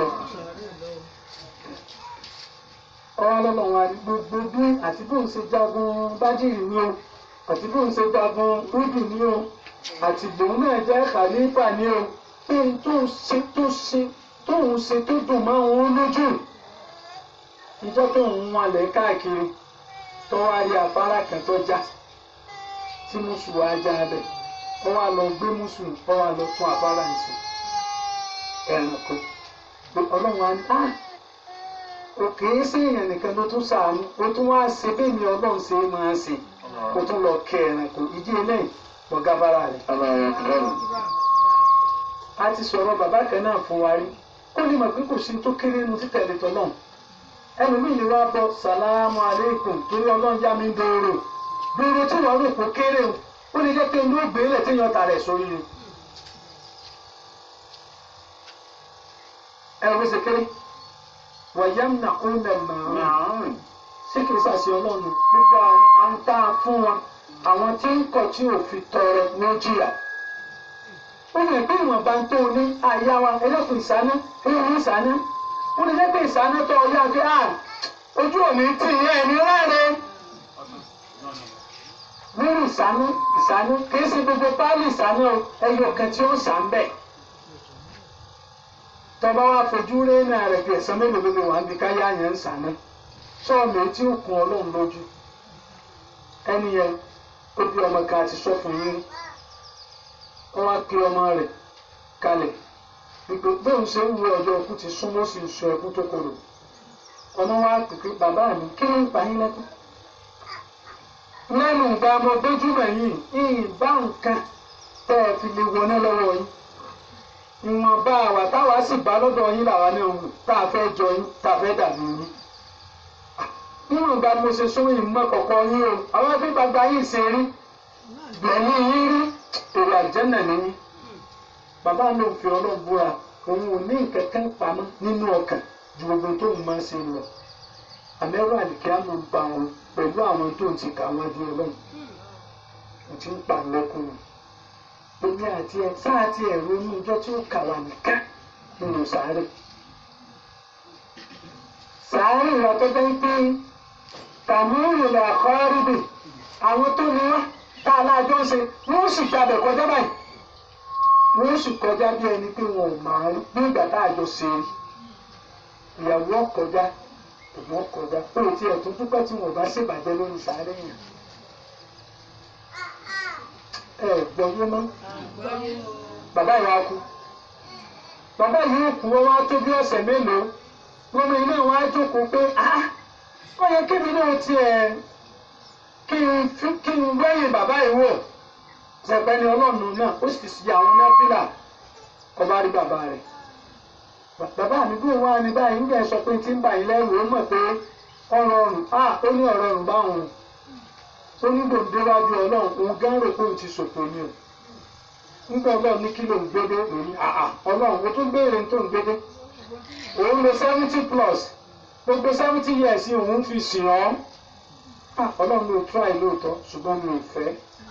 ọwọ́ lọ́lọ́run á ní gbogbo bí àti bóun ṣe jagun bájìrì ni o àti bóun ṣe jagun údù ni o àti bòun náà jẹ́ kàlífà ni o pé tó ń ṣe tó ṣe tóun ṣe tó dùn máa ń wọ́n lójú ìjọ tóun ń walẹ̀ káàkiri tó wá rí afárá kan tó já tí mùsùn wá já bẹ̀ ó wá lọ gbé mùsùn ó wá lọ tún afárá yìí sí ẹranko pé ọlọ́run á ní á òkè é sí èèyàn nìkan ló tún sàánú ó tún wá ṣe bẹ́ẹ̀ ni ọlọ́run ṣe é máa ṣe kó tún lọ kẹ ẹranko ìdí eléyìí lọ gábára rẹ̀ a ti sọ̀rọ̀ bàbá kan náà fún wa rí kó lè mọ̀ pé kò sí tó kéré nu títẹ̀lé tọ́lọ́n ẹlòmíì ni wàá bọ sàlámù aleikum torí ọlọ́run yá mi ń dòrò dòrò tí wọ́n rò kó kéré o ó lè jẹ́ pé inú ògbélé tí yan tààrẹ̀ sórí ni. ẹ wo ṣe kéré wọ̀nyẹ́m nà ó nà màá ṣé kìí ṣàṣì ọlọ́run gbogbo à ń tá a fún wọn àwọn tí ń kọ̀ tí ò fi tọrẹ ní ó jìyà ó ó yẹ pé ìwọ̀nba tó ní àyà wa ẹlẹ́kùn ìsáná ẹlẹ́kùn ìsáná ó lè jẹ́ pé ìsáná tó ọyá pé à ojú òní tì í ẹ̀mí láre nínú ìsáná ìsáná kì í ṣe gbogbo páálí ìsáná o ẹyọ kan tí ó ń sàn bẹ́ẹ̀ tọba wa fojú rẹ náà rẹ bí ẹ̀san mélòó ló lè wà níbi káyà yẹn ń sáná sọ́ọ̀mù tí ó kun ọlọ́run lójú ẹni yẹn ó bí ọmọ kan àti sọ fún yín wọ́n wá pe ọmọ rẹ̀ kalẹ̀ wípé bóun ṣe ń wo ọjọ́ ikú ti súnmọ́ sí sọ ẹkú tó korò ọmọ wa pèpè bàbá mi kí ló ń pa yín lẹ́kún lẹ́nu ìgbà ọmọ gbójúmọ̀ yìí ìyìn bá nǹkan tẹ́ ẹ fi lè wọná lọ́wọ́ yín ìwọ̀nba àwà táwa sì bá lọ́dọ̀ yín làwa náà wù tá a fẹ́ jọ yín tá a fẹ́ dàbí yín níwọ̀n ìgbà mo ṣe sún ìmọ̀ kọ̀ọ̀kan yín o àwọn ẹbí gbàgbà yìí ṣe rí gbẹ̀mí yín rí èrò àjẹ́nà nìyí bàbá mi ò fi ọlọ́run búra òun ò ní ìkẹ́kẹ́ pamọ́ nínú ọkàn ju gbogbo tó ń máa ṣe lọ àmẹ́rù àdìkẹ́ àmọ́ ń pa wọn pẹ̀lú àwọn tó ń ti kà wọ́n di ọlọ́run ò ti ń pa lẹ́kùn wọn èmi àti ẹ sáà ti ẹ ronú ọjọ́ tí ó kà wá nìkan nínú sàárè sàárè ìwà tó jẹ́ pé tàmúrù là kọ́ ríbì àwọn tó ní wá tá a lájọ ń ṣe wọ́n sì gbàbẹ̀ kọjá báyìí wọ́n sì kọjá bí ẹni pé wọn ò máa rí bí ìgbà tá a jọ ṣe ìyàwó ọkọjá ìwọ́n kọjá pé tí ẹ̀ tó dúpẹ́ tí wọn ò bá ṣèbàjẹ́ lórí sàárè yẹn ẹ gbọ́ yé mọ́ bàbá yìí wá kú bàbá yìí kú wọn wá tó bí ọ̀sẹ̀ mélòó lọ́mọ iná wọn á jókòó pé ah ó yẹ kébi náà tiẹ̀ kí n kí n wẹ́yìn bàbá yìí wò ṣẹ̀pẹ́ ni ọlọ́run náà ó sì ṣe àwọn náfìlà ọba rí bàbá rẹ̀ bàbá mi bí wọn ní báyìí ń bẹ̀ sọ pé tí ń bà yín lẹ́rù ó mọ̀ pé ọ̀rọ̀ ọ̀rùn ah ó ní ọ̀rọ̀ ọ̀rùn báwọn ó ní kò déwájú ọlọ́run òun gán rò pé òun ti ṣòfò ni o nígbà ọlọ́run ní kí ló ń gbédé lórí àà ọlọ́run ó tún béèrè tó ń gbédé òun lo seventy plus gbogbo seventy years òun fi sìn ọ́ ọlọ́run ló try lóòótọ́ ṣùgbọ́n mi ò fẹ́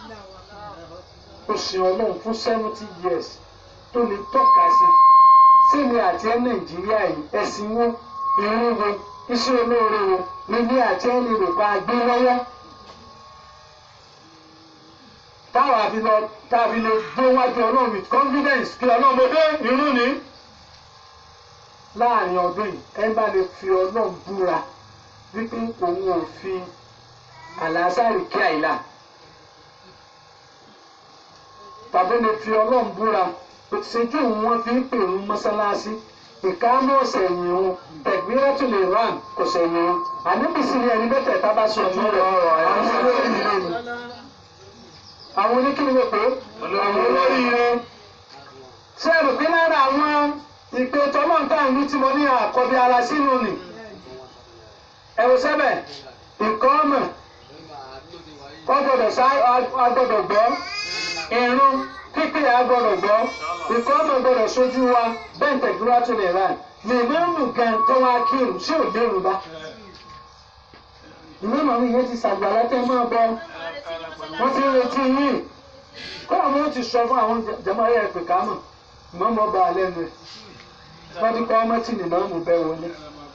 ó sìn ọlọ́run fún seventy years tó lè tọ́ka sí sẹ́mi àti ẹ́ nàìjíríà yìí ẹ̀sìn wo ìrìn wo iṣẹ́ olóore wo níbi àti ẹ́ lè rò pa gbé lọ́wọ́. táwa fi lọ táfi lè gbé wájú ọlọ́run with confidence kí ọlọ́run mo dé irú ni. láàrin ọdún yìí ẹ bá lè fi ọlọ́run búra wípé òun ò fi àlàásàrì kí àìlà tàbí lè fi ọlọ́run búra ṣojú wọn fi ń pè ń mọ́sálásí ìkáàmù ọ̀sẹ̀ yìí wọn tẹ̀gbírẹ́tù lè rán kò sẹ̀yìn wọn àníbìsí ni ẹni bẹ́tẹ̀ tá a bá sọ ọdún rẹ̀ àwọn olórí ilé ni àwọn oníkíni ló pé àwọn olórí rẹ̀ ṣé ẹ̀rù pé lára àwọn ìpè tọ́lọ́ǹtà ìlú tí mo ní àkọ́bí ara sínú nì ẹ̀rù sẹ́bẹ̀ ìkọ́mọ̀ ọgbọ́dọ̀ sá agbọ́dọ̀ gbọ́ irun pípé agbọ́dọ̀ gbọ́ ìkọ́mọ̀ gbọ́dọ̀ sójú wa bẹ́ẹ̀ tẹ̀gbúrá tó lè rà ní ìmọ̀ọ́mù gan tó wá kírun sí òde yorùbá ìmọ̀ọ́mù àwọn ìyẹn ti ṣàgbàlá tẹ́ máa bọ́ wọ́n ti ń retí yín kọ́ àwọn yóò ti sọ fún àwọn jẹmọ́ ayé ẹ̀pẹ̀ kámọ̀ ìmọ̀ọ́mù ọba alẹ́ nu ẹ̀ wọ́n ti kọ́ ọmọ tí ní ìmọ̀ọ́mù bẹ́ wọlé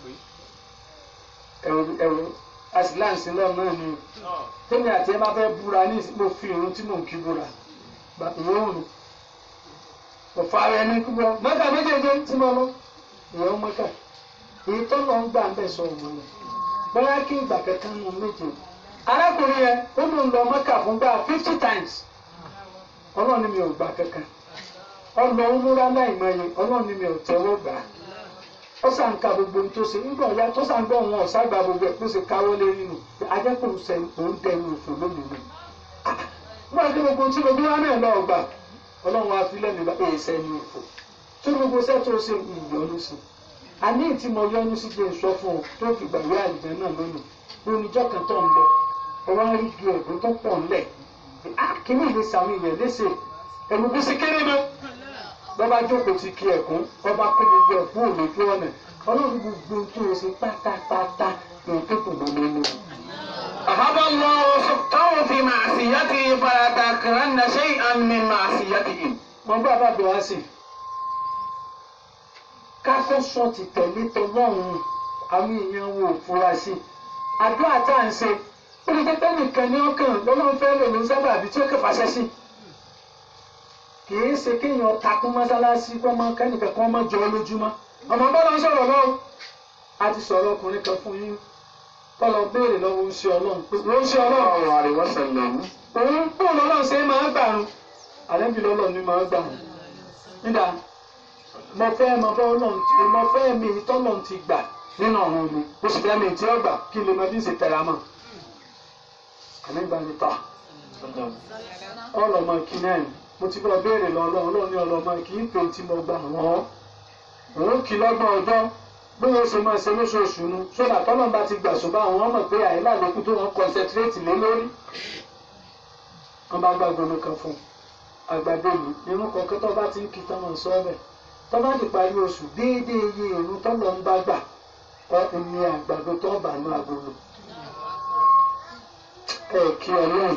ẹ̀rù ẹ̀rù asilansi náà náà ni tẹ́mi àti ẹ bá fẹ́ búra ní mo fi irun tí mò ń kí búra ìwé òrùn kò fa ara ẹni kú búra mọ́kà méjèèjì tí mo lọ ìyẹn mọ́kà èyí tó lọ ń gbà ń bẹ̀ sọ òun lọ bóyá kí ìgbà kẹta nù méje arákùnrin yẹn ó ló ń lọ mọ́kà fún gbà fifty times ọlọ́run ni mi ò gbà kankan ọlọ́ ń múra láì mọ ẹyin ọlọ́run ni mi ò tẹ́wọ́ gbà á ó sàn ka gbogbo ohun tó ṣe nígbà ọ̀yá tó sàn gbọ́ wọn ọ̀sá gba gbogbo ẹ̀ tó ṣe káwọ́ lé nínú ajẹ́kùn ṣe òun dẹnu òfò lónìí ni wọ́n á gbé gbogbo tí gbogbo wa náà lọ́ọ́ gbà ọlọ́run wa fi lẹ́nu bá èyí sẹ́ni òfò tí gbogbo iṣẹ́ tó ṣe ìyọnu sí àní tí mo yọnu sí gbé sọ fún ọ tó fi gbàgbé àlùjẹ náà lónìí oníjọ́ kan tó ń lọ ọwọ́ á rí ju ẹ̀gbọ́n tó pọ̀ ńlẹ̀ kíní ìlú sàmì yẹn léṣe ẹ̀rù bó ṣe kéré mọ́ lọ́ba jókòó ti kí ẹ̀kún ọba kó gbogbo ẹ̀kú òlójú ọ̀nà ọlọ́run gbogbo tó o ṣe pátápátá ní òkèkùn mọ́ nínú. أحب الله سبحانه في معصيته فلا تكرهن شيئا من معصيته wọn gbọ́ àbábọ̀ wá sí i káfẹ́sọ̀ ti tẹ̀lé tọlọ́run àwọn èèyàn wo ò fura sí i àdúrà tá à ń ṣe ó lè jẹ́ pé nìkan ní ọkàn lọ́lọ́run fẹ́ lò ló ń sábà bí tí ó kẹfà ṣẹ́ sí kì í ṣe kéèyàn takún mọ́sálásí kó máa kẹ́nìkan kó máa jọ ọ́ lójúmọ́ ọmọ bọ́lá ń sọ̀rọ̀ lọ́wọ́ a ti sọ̀rọ̀ ọkùnrin kan fún yín tọ́lọ béèrè lọ́wọ́ ń ṣe ọlọ́run pé ló ń ṣe ọlọ́run Sallallahu alaihi wasallam. òun kó lọ́lọ́run ṣe máa ń gbàrún àlẹ́bí lọ́lọ́run ni máa ń gbàrún nígbà mo fẹ́ mo fẹ́ ọlọ́run tí mo fẹ́ mi tọ́lọ́run ti gbà nínú ọ̀run mi mo sì fẹ́ mi tí ó gbà kí lè mọ bí ń ṣe tẹ̀ra mọ́ àlẹ́gbà ni tọ́ ọlọ́mọ kí náà ni mo ti bọ́ béèrè lọ ọlọ́run ọlọ́run ní ọlọ́mọ kì í pè tí mo gbà wọ́n òun kì í lọ́gbọ̀n ọjọ́ bí wọ́n ṣe máa ṣe lóṣooṣù nu sódà tọ́lọ́n bá ti gbà ṣùgbọ́n àwọn ọmọ pé àyílà ló kú tó wọn concentrate lé lórí wọ́n bá gbàgbọ́ mi kan fún un àgbàdo mi irun kọ̀ọ̀kan tó bá ti ń kí tọ́mọ̀ sọ ọ́ bẹ̀ tó bá ti parí oṣù déédéé iye irun tọ́lọ́ ń bá gbà ọ́ ní àgbàdo tó bà ní agolo ẹ kí ọlọ́run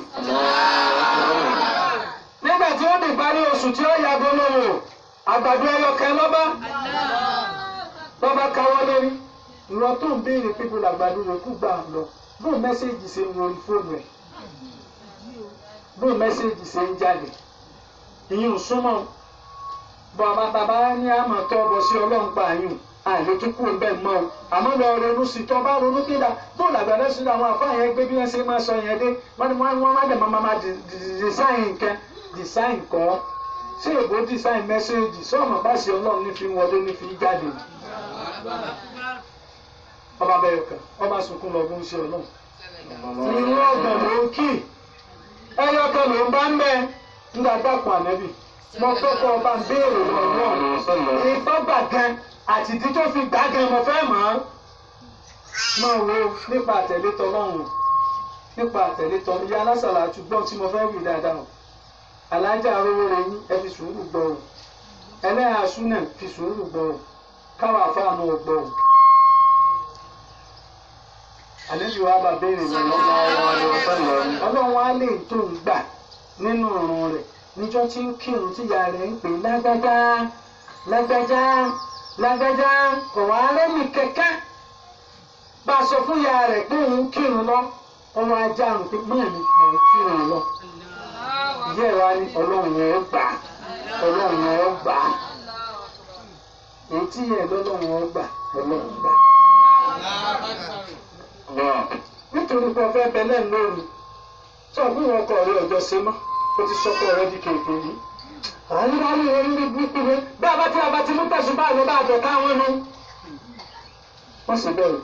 nígbà tí ó di parí oṣù tí ó yàgò lóhùn àgbàdo ẹyọkẹ lọ́ba lọ́ba káwọ́ lórí ìwọ tó ń béèrè pípọ̀ làgbàdo rẹ̀ kú gbà lọ bóun mẹ́sẹ̀gì ṣe ń wọrí fóònù ẹ̀ bóun mẹ́sẹ̀gì ṣe ń jáde ìyẹn ò súnmọ́ bàbá bàbá ní àmọ̀ tó ọbọ̀ sí ọlọ́run pa àyùn àlejò kúrò ń bẹ̀ mọ́ o àmọ́ lọ ronú sí tó bá ronú kéda bóun làgbàdo sí àwọn àfáà yẹn gbé bí wọ́n ṣe máa sọ yẹn dé wọ́n ní wọ́n má dẹ̀ máa máa design nǹkan design kọ́ ṣé èbó design mẹ́sẹ̀gì sọ́ọ̀mọ̀ bá ṣe ọlọ́run ní fi wọlé ní fi jáde ọba bẹ̀rẹ̀ kan ọba sunkún lọ bó ń ṣe ọlọ́run ìlú ọgbọ̀n ló ń kì ẹyọ kan ló ń bá ń bẹ nígbà dàpọ̀ ànẹ́bì mo kọ́kọ́ ọba ń béèrè lọ́wọ́ ìtọ́gbà gan àti ìdí tó fi gbà gan mo fẹ́ mọ̀ ọ́ máa wo nípa àtẹ̀lé tọlọ́run nípa àtẹ̀lé tọlọ́run ìyá alásàlà àtúgbọ́n tí mo fẹ́ wí dáadáa o alájà arówó rẹ yín ẹ fi sùúrù gbọ́ o ẹlẹ́yà súnà fi sùúrù gbọ́ o káwọn àfáànù gbọ́ o àlejò wa bá béèrè lọ́wọ́ ọlọ́run á lè tó ń gbà nínú ọ̀run rẹ̀ níjọ́ tí ń kírun tíya rẹ̀ ń pè lágbájá lágbájá lágbájá kò wá rẹ́mi kẹ̀kẹ́ bá a sọ fún ìyá rẹ̀ pé òun kírun lọ ọmọ ajá ń pè mọ́ ẹ̀mí mọ̀ ń kírun lọ ìyá ẹ̀ wá ní ọlọ́run ẹ̀ gbà ọlọ́run ẹ̀ gbà èyí tí ẹ̀ lọ́lọ́run ẹ̀ gbà ọlọ́run gbà nítorí pé ọfẹ bẹlẹ lóru tí ọgbìn wọn kọ ọ̀rẹ́ ọjọ́ ṣe mọ ó ti sọkọ ọ̀rẹ́ di kéèké yìí. àwọn ará rẹ ń rí burúkú rẹ bí a bá tí a bá ti mú tẹ̀sùn báyìí ló bá jọ káwọn nu. wọ́n sì bẹ̀rù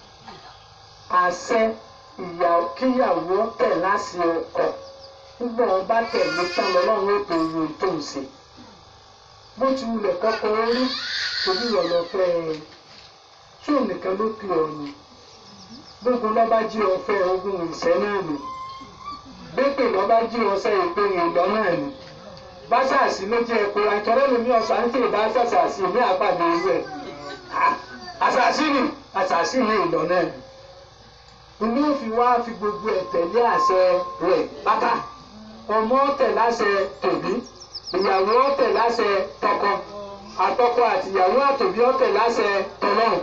àṣẹ ìyá kíyàwó tẹ̀ láti ọkọ nígbà wọn bá tẹ̀lé tán lọ́wọ́ ètò ìròyìn tó ń ṣe. bó ti wulẹ̀ kọ́kọ́ rí torí ìrọ̀lọ́ fẹ́ ẹ tí òun nìkan ló pè ọ́ ni gbogbo lọ́ba jí ọfẹ́ ogun ìṣẹ́ náà nù gbẹ́pẹ̀ lọ́ba jí ọsẹ́ ìpè ìlọ náà nù báṣàṣì ló jẹ́ ẹ̀kọ́ àtọ́rẹ́ lómi ọ̀sán ń tèè bá ṣàṣàṣì ní àpàdé irú ẹ̀ àṣàṣì ni àṣàṣì ní ìlọ náà nù inú òfin wá fi gbogbo ẹ̀ tẹ̀lé àṣẹ rẹ̀ pátá ọmọ tẹ̀ láṣẹ tòbí ìyàwó tẹ̀ láṣẹ tọkọ àtọkọ àtìyàwó àtòbí ọ̀tẹ̀ láṣẹ tọlọ́run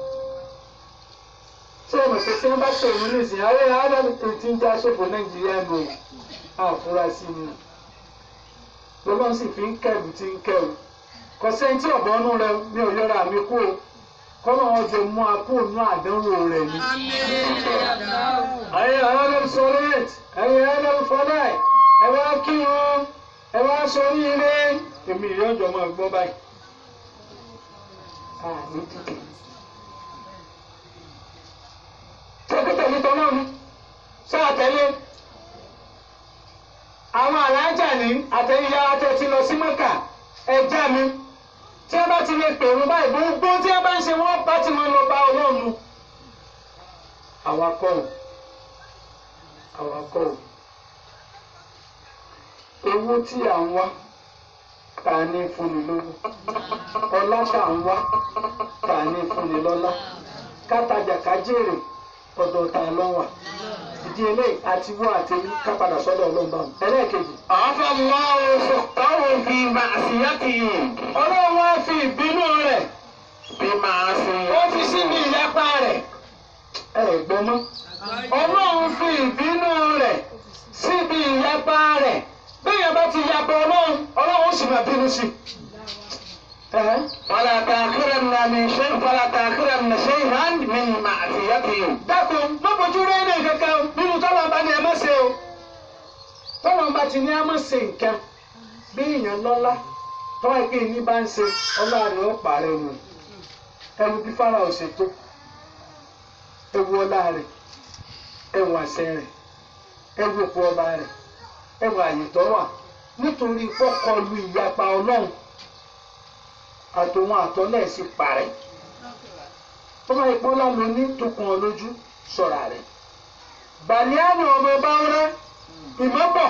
ṣé ọmọ pé tí wọ́n bá pè wọ́n nísìn ayé ádámù tó ti ń já sófò nàìjíríà nù àfúrásì ni lọ́lọ́run sì fi ń kẹ̀rù tí ń kẹ̀rù kò sẹ́ni tí ọ̀bọ̀nú rẹ ní òyọ́ra mi kú o kọ́nà wọn jọ mú apó nú àdánwò rẹ̀ ni. ayé ádámù sọ̀rẹ́t ayé ádámù fọláì ẹ wá kí wọn ẹ wá sórí ilé èmi ìyọ́jọ́ máa gbọ́ báyìí. àní dìde. tẹ́kítẹ́ ní tọ́lọ́ ni sáà tẹ́lẹ̀ àwọn alájà ní àtẹ̀yà àtẹ̀tí lọ sí mọ́kà ẹ̀já mi tí wọ́n bá ti lè pè wọ́n báyìí gbogbo tí wọ́n bá ń ṣe wọ́n bá ti máa lọ bá ọlọ́run àwa kọ́ ò àwa kọ́ ò owó tí à ń wá ta ní fúnni lówó ọlá tá à ń wá ta ní fúnni lọ́lá kátajà kájèrè ọ̀dọ̀ ta ló wà ìdí eléyìí àti wọ́n àti ká padà sọ́dọ̀ ọlọ́run bá wọn. ẹlẹ́ẹ̀kejì. عفى الله سخطه في معصيته ọlọ́run wá fi ìbínú rẹ̀ بمعصيته ó fi síbi ìyapa rẹ̀. ẹ gbọ́ mọ́. ọlọ́run fi ìbínú rẹ̀ síbi ìyapa rẹ̀. bẹ́ẹ̀ bá ti yapa ọlọ́run ọlọ́run ó sì máa bínú sí i. Ẹ̀hẹ́. فلا تأخرن من شيء فلا تأخرن شيئا من معصيته dákun má bójú rẹ ní kankan nínú tọ́lọ̀ bá ní ẹ má ṣe o tọ́lọ̀ bá ti ní ẹ má ṣe nǹkan bí èèyàn lọ́lá tọ́wọ́ ìpè ní bá ń ṣe ọlá rẹ̀ ó parẹ́ nù ẹnu bí Fáráò ṣètò ewu ọlá rẹ̀ ẹwù àṣẹ rẹ̀ ẹwù òpó ọba rẹ̀ ẹwù àyè tó wà nítorí pọ́kọlù ìyapa ọlọ́run àtòun àtọ́lẹ̀ sì parẹ́ tó bá ipò lánàá ní tukùn ọ lójú sọ̀rọ̀ rẹ̀. Bàlíánù ọmọ bá ń rẹ́ ìmọ̀ pọ̀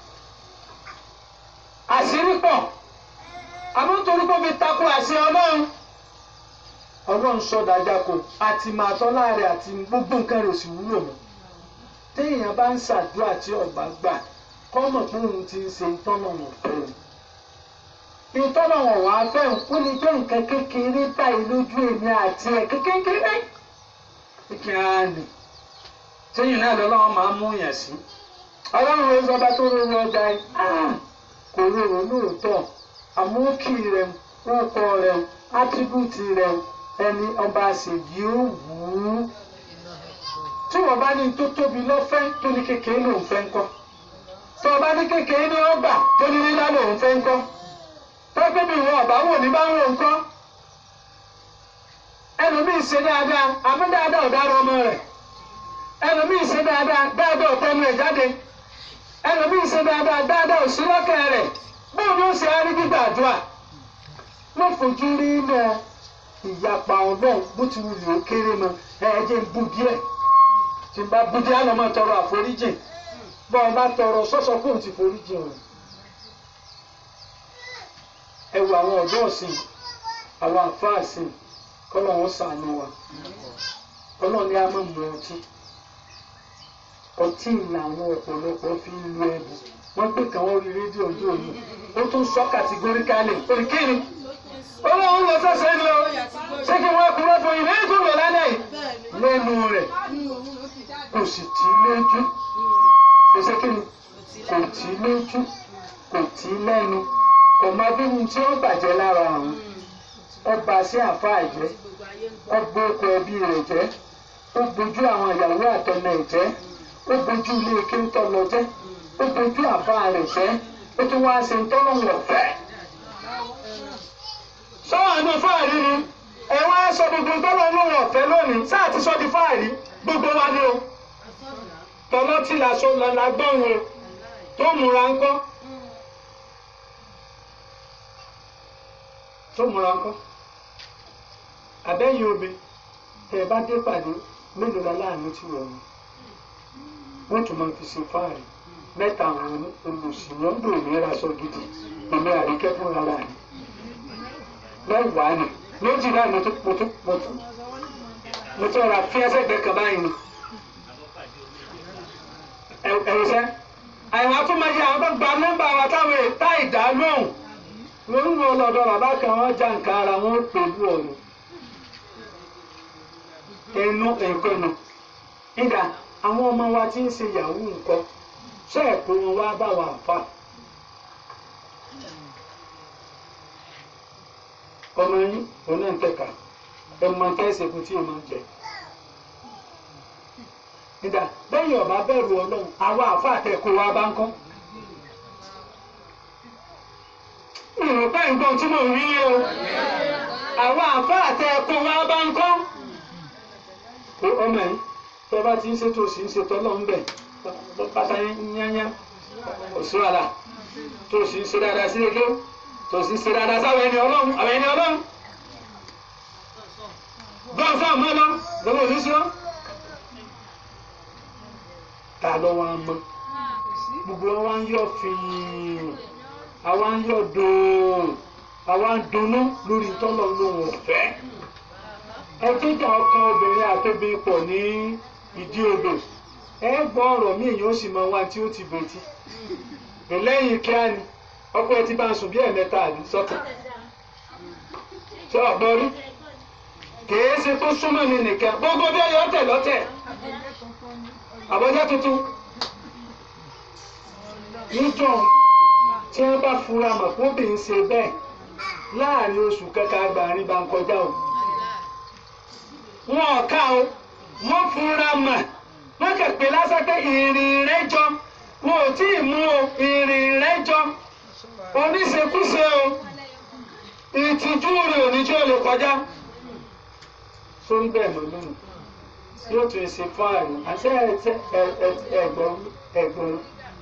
àṣírí pọ̀ àmọ́ nítorí pé ó fi takò àṣẹ ọlọ́run ọlọ́run sọ̀dà jáko àti màtọ́ láàrẹ̀ àti gbogbo nǹkan rẹ̀ ò sì wúlò mọ́. téèyàn bá ń ṣàdúrà tí ọgbà gbà kọ́mọ̀ pé òun ti ń ṣe ìtọ́nà wọn fẹ́ o ìtọ́nà wọn wà á fẹ́ ó lè jẹ́ nǹkan kékeré báyìí lójú èmi àti ẹ̀ kékeré kí á nì sẹ́yìn náà lọ́wọ́ máa ń mú yàn sí ọlọ́run rẹ̀ sọba tó rọrùn ọjà ẹ̀ kò rọrùn lóòótọ́ àmúkì rẹ̀ orúkọ rẹ̀ átíbùtì rẹ̀ ẹni ọba àṣèjì ó wù ú tí wọ́n bá ní tó tóbi lọ́fẹ́ tó ní kékeré lòún fẹ́ ń kọ́ tó o bá ní kékeré ní ọgbà tó ní nílá lòún fẹ́ ń kọ́ tọ́gbẹ́ mi wọ ọ̀bá wò ní bá ń wò ńkọ́ ẹlòmíì ṣe dáadáa àmọ́ dáadáa ò dára ọmọ rẹ̀ ẹlòmíì ṣe dáadáa dáadáa ò tẹnu ẹ̀ jáde ẹlòmíì ṣe dáadáa dáadáa ò sí lọ́kàn rẹ̀ bóun ni ó ṣe arí gbígbà àdúrà ló fojú rí mọ ìyapa ọlọ́run bó ti wù yóò kéré mọ ẹ ẹ jẹ́ ń bú díẹ̀ tí n bá bú díẹ̀ lọ́mọ tọrọ àforíjì bọ́ọ̀ bá tọrọ sọ́sọ́ kóun ti foríjì rẹ̀ ẹ wo àwọn ọ̀dọ́ ọ̀sìn àwọn àfáà sìn kọ́lọ̀ wọn sànù wa kọ́lọ̀ ní a máa mú ọtí ọtí làwọn ọ̀pọ̀lọpọ̀ fi ń lu ẹbù wọ́n pè kàn wọ́n rí rédíò ojú òní ó tún sọ kàtígóríkálì oríkìrì olóhùn lọ sẹ́sẹ́ ni o ṣé kí wọ́n kúrò fún ilé ìdúró lálẹ́ yìí lẹ́nu rẹ̀ kò sì tí lójú kò sí kí ni kò tí lójú kò tí lẹ́nu ọmọ abínú tí ó bàjẹ́ lára àwọn ọba sí àfáà jẹ́ ọgbà oko ẹbí rẹ̀ jẹ́ ó bojú àwọn ìyàwó àtọmọ ẹ̀ jẹ́ ó bojú ilé ike ń tọ́ lọ jẹ́ ó bojú àfáà rẹ̀ jẹ́ ó tún wá ṣe ń tọ́lọ̀ wọ̀ fẹ́. sọ́wọ́n àná fáàrí ni ẹ wá sọ gbogbo tọ́lọ̀ ń wọ̀ fẹ́ lónìí sáà ti sọ di fáàrí gbogbo wa ni o tọ́lọ́ tí làṣọ lọ́la gbọ́n o tó múra ńkọ́. tó múra ńkọ́ abẹ́yìn omi tẹ ẹ bá dé pàdé mélòó la láàánú tí wọ́n mú wọ́n tún máa fi ṣe fáàrí mẹ́ta àwọn olùsìyàn gbòò ní aṣọ gidi èmi àríkẹ́ fún ara mi mẹ́wàá ni méjì náà mo tún mo tún mo tún mo tún ra fi ẹsẹ̀ gbẹ kan báyìí ni ẹ̀rù sẹ́ àyẹ̀wò àtúmọ̀yé àwọn tó gba nọ́mbà wa táwọn èèta ìdá lóhùn lórúkọ ọlọ́dọ̀ bàbá kan wọ́n já nǹkan ara wọn pẹ̀lú ọ̀nà ẹnu ẹ̀kọ́nà nígbà àwọn ọmọ wa ti ń ṣe yahoo nǹkan ṣẹ́ẹ̀kú wọn wá bá wa fà ọmọ yín òun náà ń tẹ̀ka ẹ mọ tẹ́sí fún tí ẹ máa ń jẹ nígbà bẹ́ẹ̀ ọba bẹ̀rù ọlọ́run àwa àfa àtẹ̀kọ́ wa bá ń kọ́. ìrọ̀pá nǹkan tí mò ń rí o àwọn àfáà tẹ ẹkún wa bá ń kọ́. ọmọ yìí tó bá ti ń ṣe tó sì ń ṣe tọ́lọ́ ń bẹ̀ pátá yányá òṣù àlà tó sì ń ṣe dáadáa sí eke tó sì ń ṣe dáadáa sáwọn ẹni ọlọ́run àwọn ẹni ọlọ́run. bọ́ọ̀ fún àmọ́ lọ lọ́wọ́ oníṣẹ́ ta ló wá mọ́ gbogbo wọn wá ń yọ̀ fìyìn àwa ń yọ̀ dùn àwa ń dunnú lórí tọ́lọ̀ lóhùn ọ̀fẹ́. ẹ jíjà ọkàn obìnrin àtòbìnrin pọ̀ ní ìdí odò ẹ gbọ́ ọ̀rọ̀ mi èèyàn ó sì mọ wá tí ó ti bètí lẹ́yìn kíá ni ọkọ ẹ ti bá ń sùn bí ẹ̀mẹ́ta àbí sọ́tọ̀ ṣé ọ̀gbọ́n rí kìí ṣe tó súnmọ́ mi nìkan gbogbo bí ọyọ tẹ̀ lọ́tẹ̀ àbọ̀já tuntun níjọ́ tí wọ́n bá fura mọ̀ kó bí ń ṣe bẹ́ẹ̀ láàrin oṣù kẹta agbàrin bá ń kọjá o wọn ò ká o wọ́n fura mọ̀ wọ́n kẹ̀ pé lásán pé ìrìn rẹ̀ jọ wọn ò tí ì mú o ìrìn rẹ̀ jọ oníṣekúṣe o ìtìjú rẹ̀ ò ní tí ó lè kọjá sórí bẹ́ẹ̀ mọ́ lónìí yóò tún ṣe fáàrí àti ẹ̀gbọ́n ẹ̀gbọ́n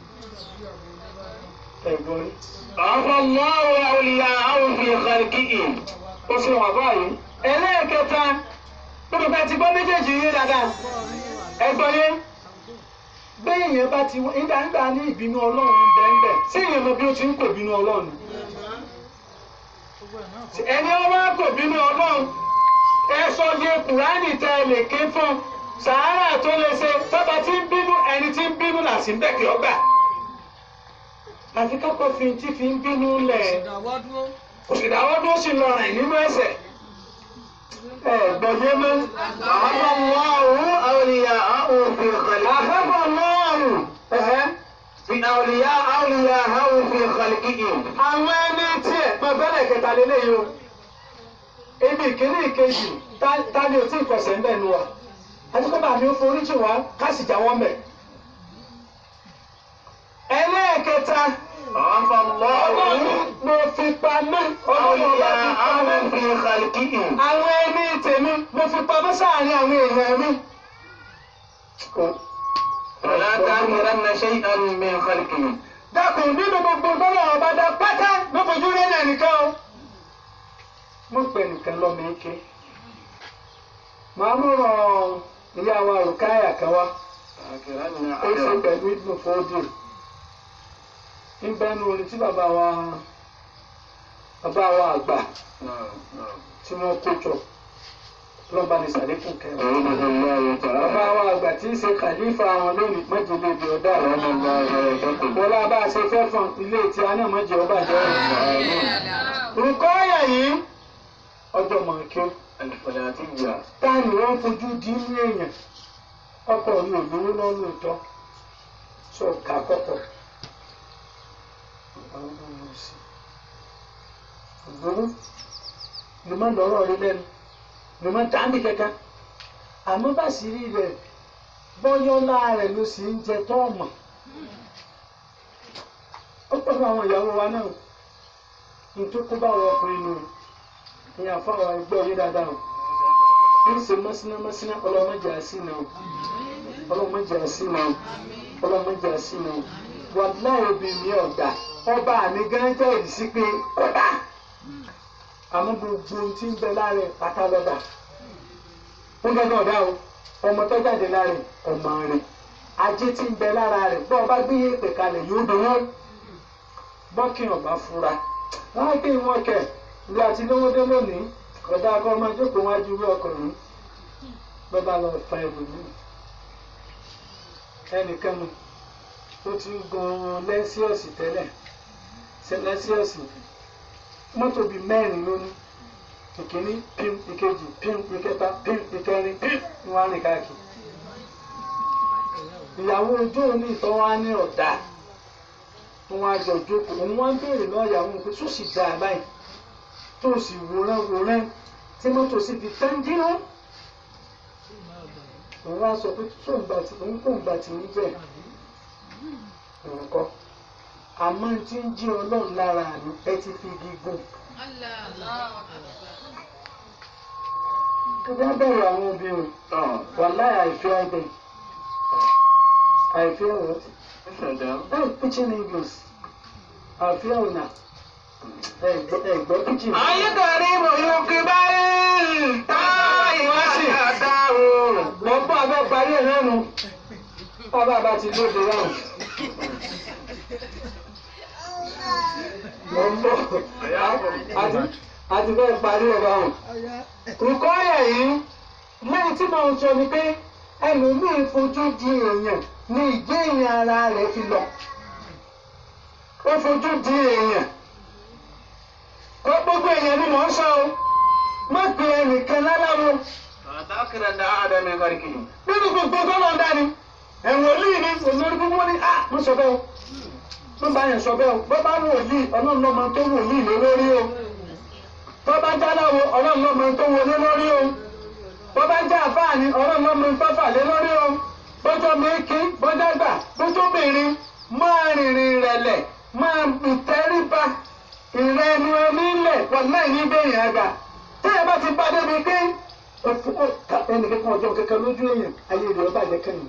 ẹ̀gbọ́n عفى الله أولياءه في خلقه ó ṣe wà báyìí ẹlẹ́ẹ̀kẹta gbọ́dọ̀ bá ti gbọ́ méjèèjì yé dáadáa ẹ̀gbọ́n yé bẹ́ẹ̀ yẹn bá ti wọ́n nígbà nígbà ní ìbínú ọlọ́run bẹ́ẹ̀ sí ìyẹn mọ bí ó ti ń kò bínú ọlọ́run ẹni ọwọ́ kò bínú ọlọ́run ẹ sọ yẹ kùránì tẹ ẹ lè ké fún sàárà tó lè ṣe tọ́ba tí ń bínú ẹni tí ń bínú là sí ń bẹ̀ kí ọ gbà àfi kákọ́ fi tí fi ń bínú lẹ̀ òṣìdáwọ́ dúró sì lọ rìn nínú ẹsẹ̀ ẹ gbọ̀yé mọ́ عفى الله أولياءه في خلقه àfẹ́fọ́ lọ́ọ̀rù ẹ̀hẹ́ في أولياء أولياءه في خلقه àwọn ẹni tiẹ̀ mọ bẹ́lẹ̀ kẹta lélẹ́yìí o ibi ìkíní ìkejì tá- ta ni ò tí ì kọsẹ̀ ń bẹ̀ nu wa àti kó bàmí ó forí jì wá ká sì jáwọ́ mẹ́. ẹlẹ́ẹ̀kẹta عفى ọlọ́run الله mo fi pamọ́ ọlọ́run bá fi pamọ́ أولياءه في خلقه àwọn ẹni tèmi mo fi pamọ́ sáàrin àwọn èèyàn mi. فلا تأمرن شيئا من خلقه dákun nínú gbogbo gbọ́dọ̀ ọba dá pátá ló fojú rẹ́ náà nìkan o. mo pè nìkan lọ́mọ ike màá mú ràn ìyá wa rùkáyà kan wá أكرمنا ó ṣe أجرا pẹ̀lú ìdùnnú fòódì níbẹ̀ nu orin tí bàbá wa bàbá wa àgbà نعم نعم tí wọ́n kó jọ lọ́ba ní sàlékùn kẹrin. أعوذ بالله bàbá تعالى wa àgbà tí ń ṣe kàlífà àwọn lónìí mọ́jọ́lé ibi ọ̀dà rẹ̀. رحم الله ويرزقكم bọ́lá bá a ṣe fẹ́ fún ilé tí a náà mọ́jọ́ ọba jẹ́ rùkọ́yà yìí ọjọ́ mọ̀ọ́kẹ́ الفلاتية táàní wọ́n fojú di ní èèyàn ọkọ̀ mi ò lówó lọ́nà ìtọ́ sọ ká kọ́kọ́ ògbóró ló má lọ́rọ̀ rí lẹ́nu ló má tàbí kankan àmọ́ bá sì rí rẹ̀ bọ́yọ́lá rẹ̀ ló sì ń jẹ tọ́ọ̀mọ̀ ó pẹ̀lú àwọn ìyàwó wa náà ní tó kó bá wọ ọkùnrin nù ìyá fáwọn ẹgbẹ́ òye dáadáa o ń ṣe mọ́síná mọ́síná ọlọ́mọdé àsínà o ọlọ́mọdé àsínà o ọlọ́mọdé àsínà o wàláì obìnrin ọ̀gá ọba àmì gan jẹ́rìí sí pé ọ̀dà àmọ́ gbogbo ohun tí ń bẹ lára ẹ̀ pátá lọ́dà ó gbọ́dọ̀ ọ̀dà o ọmọ tó jáde lára ẹ̀ ọmọ rẹ̀ ajé tí ń bẹ lára rẹ̀ bọ́ ọba gbé yé pè kalẹ̀ yóò dánwó bọ́kì ọba fura wọ́n á gbé wọn kẹ̀ ìlú àti lówódé lónìí ọ̀dà akọ́ máa jókòó wájú irú ọkùnrin bọ́ba lọ fa ẹlòmíì ẹnìkan nù ó ti ń gun lẹ́síọ̀sì tẹ́lẹ̀ ṣe lẹ́síọ̀sì mọ́tò bíi mẹ́rin lónìí ìkíní pim ìkejì pim ìkẹta pim ìkẹrin pim ni wọ́n á rìn káàkiri ìyàwó ojú òní ìtọ́ wa ní ọ̀dà wọn á jọ jókòó òun wá ń béèrè lọ́ọ́ ìyàwó pé tó sì dáa báyìí tó sì wòran wòran tí mọ́tò sì fi tán dínú òun wá sọ pé tó ń bá ti òun kò ń bá ti ń jẹ òun kọ́ àmọ́ tí ń jí ọlọ́run lára àná ẹ ti fi igi gùn. tó bá bẹ̀rù àwọn obìnrin wàláì àìfẹ́ ẹgbẹ́ àìfẹ́ ọ̀rọ̀ ẹ̀ pitching english àìfẹ́ ọ̀nà ẹ̀gbọ́ pitching. أيقرب يقبل طائفة داو mo bá a bẹ́ parí ẹ̀ lẹ́nu bàbá bá ti lóde ráhùn. mo ń bọ̀ àti àti bẹ́ẹ̀ parí ẹ̀ ráhùn. Rùkọ́yà yìí lẹ́yìn tí mo ń sọ ni pé ẹlòmíì fojú di èèyàn ní ìjẹ́ èèyàn ara rẹ̀ fi lọ ó fojú di èèyàn kó gbogbo èèyàn ni mò ń sọ o má pe ẹnìkan láláwo فلتأخرن أحدا من خلقه nínú gbogbo tọ́lọ̀ ń dání ẹ̀wọ̀n olíì ni olórí gbogbo ní à mo sọ bẹ́ẹ̀ o mo bá yẹn sọ bẹ́ẹ̀ o bó bá wò lí ọlọ́run lọ́mọ tó wò lí lé lórí o tó bá jáláwo ọlọ́run lọ́mọ tó wò lé lórí o bó bá jẹ́ àfáàní ọlọ́run lọ́mọ tó fà lé lórí o bójó méèkì bójágbà bójó bìnrin máa rìnrìn rẹ̀lẹ̀ máa ìtẹríba ìrẹnu ẹni lẹ̀ wọ́n náà ní bẹ́yìn àgbà tẹ́yà bá ti bá débi pé ẹnì kankan ọjọ́ kankan lójú èèyàn ayé rẹ̀ ọba jẹ́ kẹ́yìn.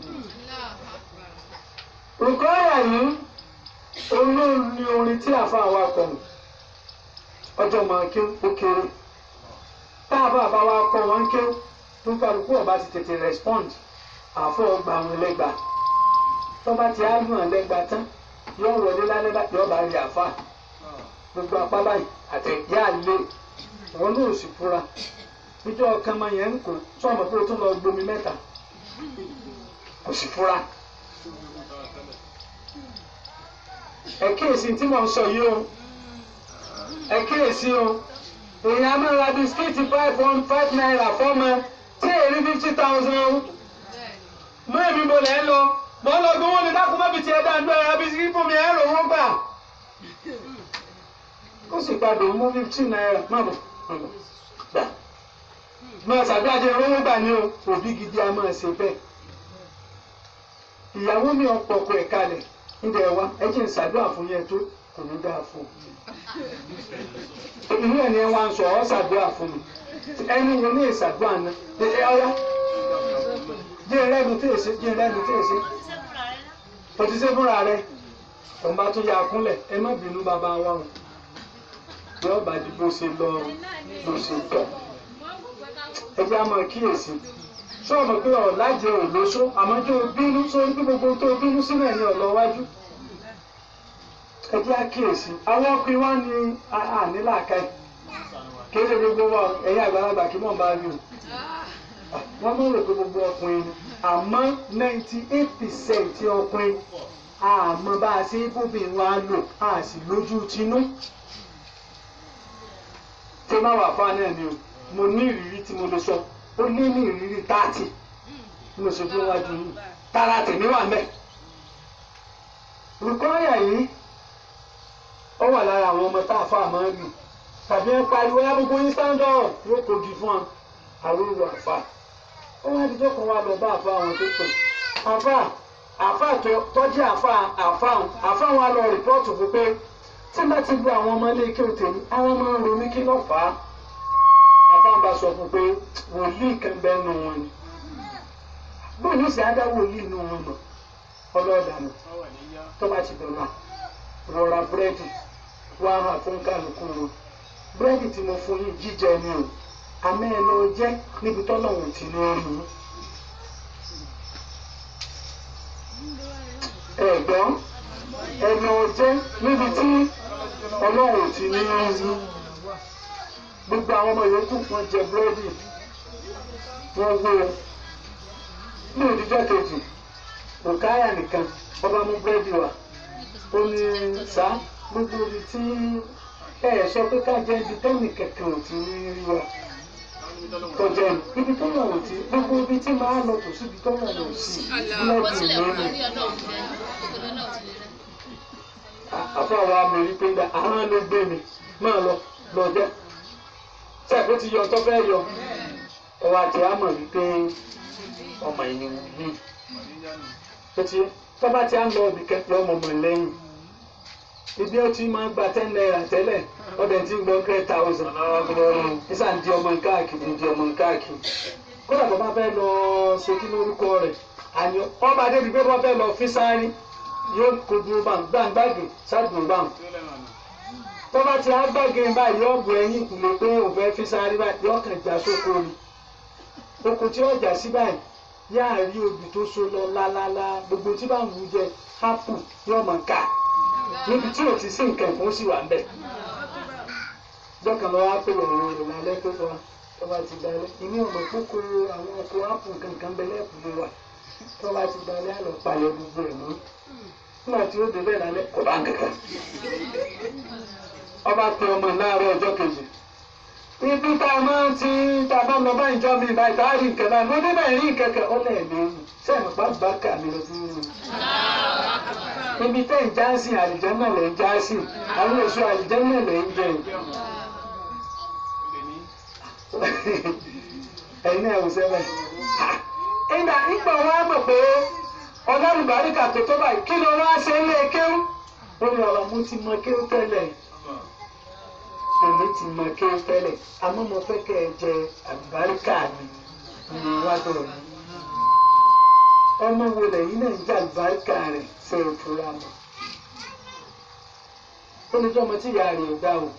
nǹkan ọ̀yà yìí olóòní orin tí àáfàá wa kọ nù ọjọ́ máa ké ó kéré tá a bá bá wa kọ wọn ké tó kálukú ọba ti tètè respond àfọ ọgbà àwọn ẹlẹgba tó bá ti á lù hàn lẹgba tán yóò wọlé lálẹ́ bá yóò bá rí àáfàá gbogbo apá báyìí àtẹ̀yà lé wọn náà sì fura níjọ́ ọkàn máa yẹn ń kó sọ́ọ̀mù pé o tún lọ gbomi mẹ́ta kò sì fura. ẹ kíyèsí tí mò ń sọ yìí o ẹ kíyèsí o èèyàn á máa ra bisikíìtì five one five naira fọ́mọ tí èrè fifty thousand o mú èmi mo lẹ́ ń lọ mọ́ lọ gbowó ni dákun má fi tiẹ̀ dá ń dọ́ ẹ̀rọ bisikíìtì fún mi ẹ̀ rò wọ́n gbà ó sì padà mú fifty naira má bọ̀ má bọ̀ gbà máa ṣàgbájẹ owó gbà ní o òbí gidi a máa ṣe bẹ́ẹ̀ ìyàwó mi ọ̀pọ̀ ọkọ ẹ̀ kalẹ̀ níbẹ̀ wá ẹ jẹ́ ń ṣàdúrà fún yẹn tó kò ní dáa fún un inú ẹ̀ ni ẹ wá ń sọ ọ́ ṣàdúrà fún mi ẹni yẹn ní ìṣàdúrà náà ẹ ọ̀yá jẹ́ ẹlẹ́nu tí èsì jẹ́ ẹlẹ́nu tí èsì o ti ṣe fúnra rẹ òun bá tún yà á kúnlẹ̀ ẹ má bínú bàbá wa o yọ bàjú bó ṣe lọ bó ṣe tọ̀ ẹ jẹ́ àmọ́ kíyèsí sọ́ọ̀mù pé ọ̀làjẹ òlóṣó àmọ́ tó o bínú sórí pé gbogbo tó o bínú sínú ẹ̀ ní ọ̀lọ́wájú ẹ jẹ́ àkíyèsí àwọn ọkùnrin wa ní àníláàká ẹ̀ kìí ṣe gbogbo wa ẹ̀yin àgbàlagbà kí wọ́n bá rí o wọ́n mọ̀ rò pé gbogbo ọkùnrin ni àmọ́ ninety eight percent ọkùnrin àmọ́ bá a ṣe bóbìnrin wa lò a sì lójú tinú tí má wà fún àná ẹ̀ ni o mo ní ìrírí tí mo lè sọ ó lé ní ìrírí táàtì mo ṣe fún wájú yìí tara tèmi wà mẹ́. rìkọ́yà yìí ó wà lára àwọn ọmọ tá a fà máa ń lù tàbí ẹ pariwo ẹ gbogbo yín sáńdọ̀ yóò kojú fún wa àrùrù àfà ó wá dídọ́ kan wá lọ bá àfà àwọn tó pè àfà àfà tọ́jú àfà àfà àfà wọn lọ rìpọ́ọ̀tù fún pé tí bá ti gbọ́ àwọn ọmọ ilé kí o tèmi àwọn ọmọ ń ronú kí ló fà á àfáàbà sọ fún pé wòlíì kan bẹ́ẹ̀ nù wọn ni bóun ní sẹ́ adá wòlíì nù wọn mọ̀ ọlọ́ọ̀dà nù tó bá ti dọ̀la rọra búrẹ́dì wá hàn fún kálukú wọn búrẹ́dì tí mo fún yín jíjẹ ni o àmọ́ ẹ lọ jẹ́ níbi tọ́lọ́hún ti ní rí yín. ẹ̀gbọ́n ẹ lọ jẹ́ níbi tí ọlọ́run ti ní rí yín gbogbo àwọn ọmọ yòókù wọn jẹ búrẹ́dì wọn wó o ní òdìjọ́ kejì òkáyà nìkan ọba mú búrẹ́dì wá ó ní sá gbogbo ibi tí ẹ ẹ sọ pé ká jẹ ibi tẹ́nì kankan ò ti ní rí wa tọjọ ibi tó yàn ò ti gbogbo ibi tí màá lọ kò síbi tó yàn ò sí búrẹ́dì lónìí àfọ àwọn amẹ̀rí pé àwọn ló gbé mi máa lọ lọ jẹ́ tí ẹ̀kọ́ ti yọ tó fẹ́ yọ ọwọ́ àti àmọ̀ wípé ọmọ yìí ni wù mí tó ti tó bá ti à ń lọ ibì kẹpẹ ọmọ ọmọ lẹ́yìn ibi ó ti máa gba ten naira tẹ́lẹ̀ ọdẹ tí ń gbọ́ hundred thousand nísà ń di ọmọ káàkiri ń di ọmọ káàkiri kódà tó bá fẹ́ lọ ṣe kí lórúkọ rẹ̀ àyàn ọba débi pé wọ́n fẹ́ lọ fi sáré yóò kojú gbàǹgbàgì sádùn gbàǹ tọ́ba ti agbáge báyìí yọ bu ẹyin kùnú pé òun fẹ́ fi sáré báyìí yọ kàn já sóko ni oko tí ọjà sí báyìí yáà rí obì tó so lọ lálálá gbogbo tí bá ń wù jẹ ápù yóò mọ̀ ká níbi tí ò ti sí nǹkan ìfún sí wà ń bẹ̀. dọ́kàn lọ́wọ́ á pè wọ̀n ìrìn alẹ́ tó sọ tó bá ti dalẹ̀ ìní ọmọ kókó àwọn ọkọ̀ ápù kankan bẹ lẹ́kùn lè wà tó bá ti dalẹ̀ àlọ́ palẹ̀ gbogbo ẹ̀ mọ́ nígbà tí ó débẹ̀ lálẹ́ kò bá ń kankan ọba pe ọmọ láàárọ̀ ọjọ́ kejì ibi tá a máa ń ti tá a bá lọ bá ìjọ mi báyìí tá a rí nǹkan báyìí mo débẹ̀ rí kẹ̀kẹ́ ó lẹ̀ mí sẹ́yìn pa bàkà mi lọ sí mi. ibi tẹ́ ìjásí àlìjẹ́nà lẹ̀ ń jásí àwọn èso àlìjẹ́nà lẹ̀ ń jẹ. ẹ̀yin náà wò sẹ́fẹ̀. ìgbà ìgbà wa mọ̀ pé ọlọ́run bàríkà tó tó báyìí kí ló wá ṣe ilé kéwú. ó ní ọ̀rọ̀ mo ti mọ kéwú tẹ́lẹ̀ èmi ti mọ kéwú tẹ́lẹ̀ àmọ́ mo fẹ́ kẹ́ ẹ jẹ àlùbáríkà mi ní wájú mi. ọmọ wo lẹ́yìn náà ń jẹ àlùbáríkà rẹ̀ ṣe é fura mọ́. ó ní jọ́mọ tí ìyá rẹ̀ ò dá o.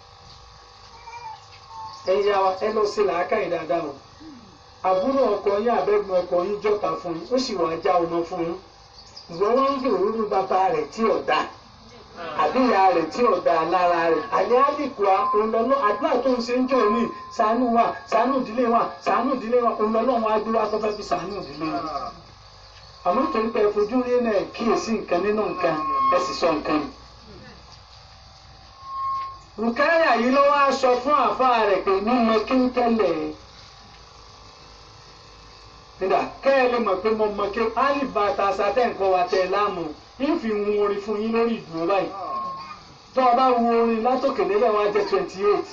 ẹ̀yà ẹ lọ sí làákàyè dáadáa o. àbúrò ọkọ yín àbẹ́gbọ̀n ọkọ yín jọ́ta fún yín ó sì wá já ọmọ fún yín. ìwọ́n wá ń yòrúurú bàbá rẹ̀ tí ò dáa àbíyá rẹ̀ tí ò dáa lára rẹ̀ àní àdìkù òǹlọ́lọ́ àdúrà tó ń ṣe ń jọ ní ṣàánú wa ṣàánú ìdílé wa ṣàánú ìdílé wa òǹlọ́lọ́ wọn á gbé wá tó fẹ́ fi ṣàánú ìdílé wa. àmọ́ torí pé fojú rí náà kíyèsí nǹkan nínú nǹkan ẹ sì sọ nǹkan yìí. Rùkáyà yìí ló wá sọ fún àáfàá rẹ̀ pé mímọ kí ń tẹ́lẹ̀ nígbà kẹ́ ẹ lè mọ̀ pé mo mọ kí alibata satẹ́ǹkọ́ wa tẹ̀ láàmú ń fi hun orin fún yín lórí ìdúró báyìí tó o bá hun orin látòkè délẹ̀ wá jẹ́ twenty eight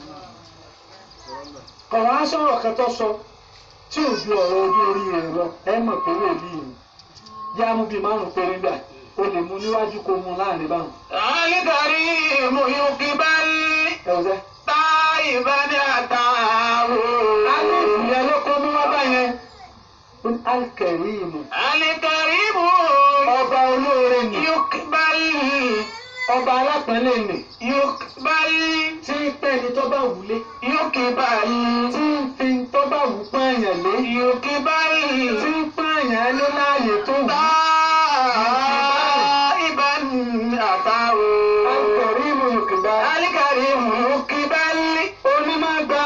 kọ̀wá sọ̀rọ̀ kan tó sọ tí ò ju ọ̀rọ̀ orí orí rẹ̀ lọ ẹ mọ̀ pé wò bí yìí yá mú bíi márùn péré gbà o lè mú níwájú kó mú láàrin báwọn. alikari muyukibali ẹ wò sẹ́. taibani atawo. alif yẹn ló kó mú wá báyẹn alikarimu alikarimu ọba olóore ni yukibali ọba alápẹ̀lẹ̀ ni yukibali tí ń pẹ́ ni tó bá wulé yukibali tí ń fi tó bá wù pààyàn lé yukibali tí ń pààyàn lé láàyè tó wù. taibani atawo. alikarimu yorùbá alikarimu yukibali onímọ̀gbà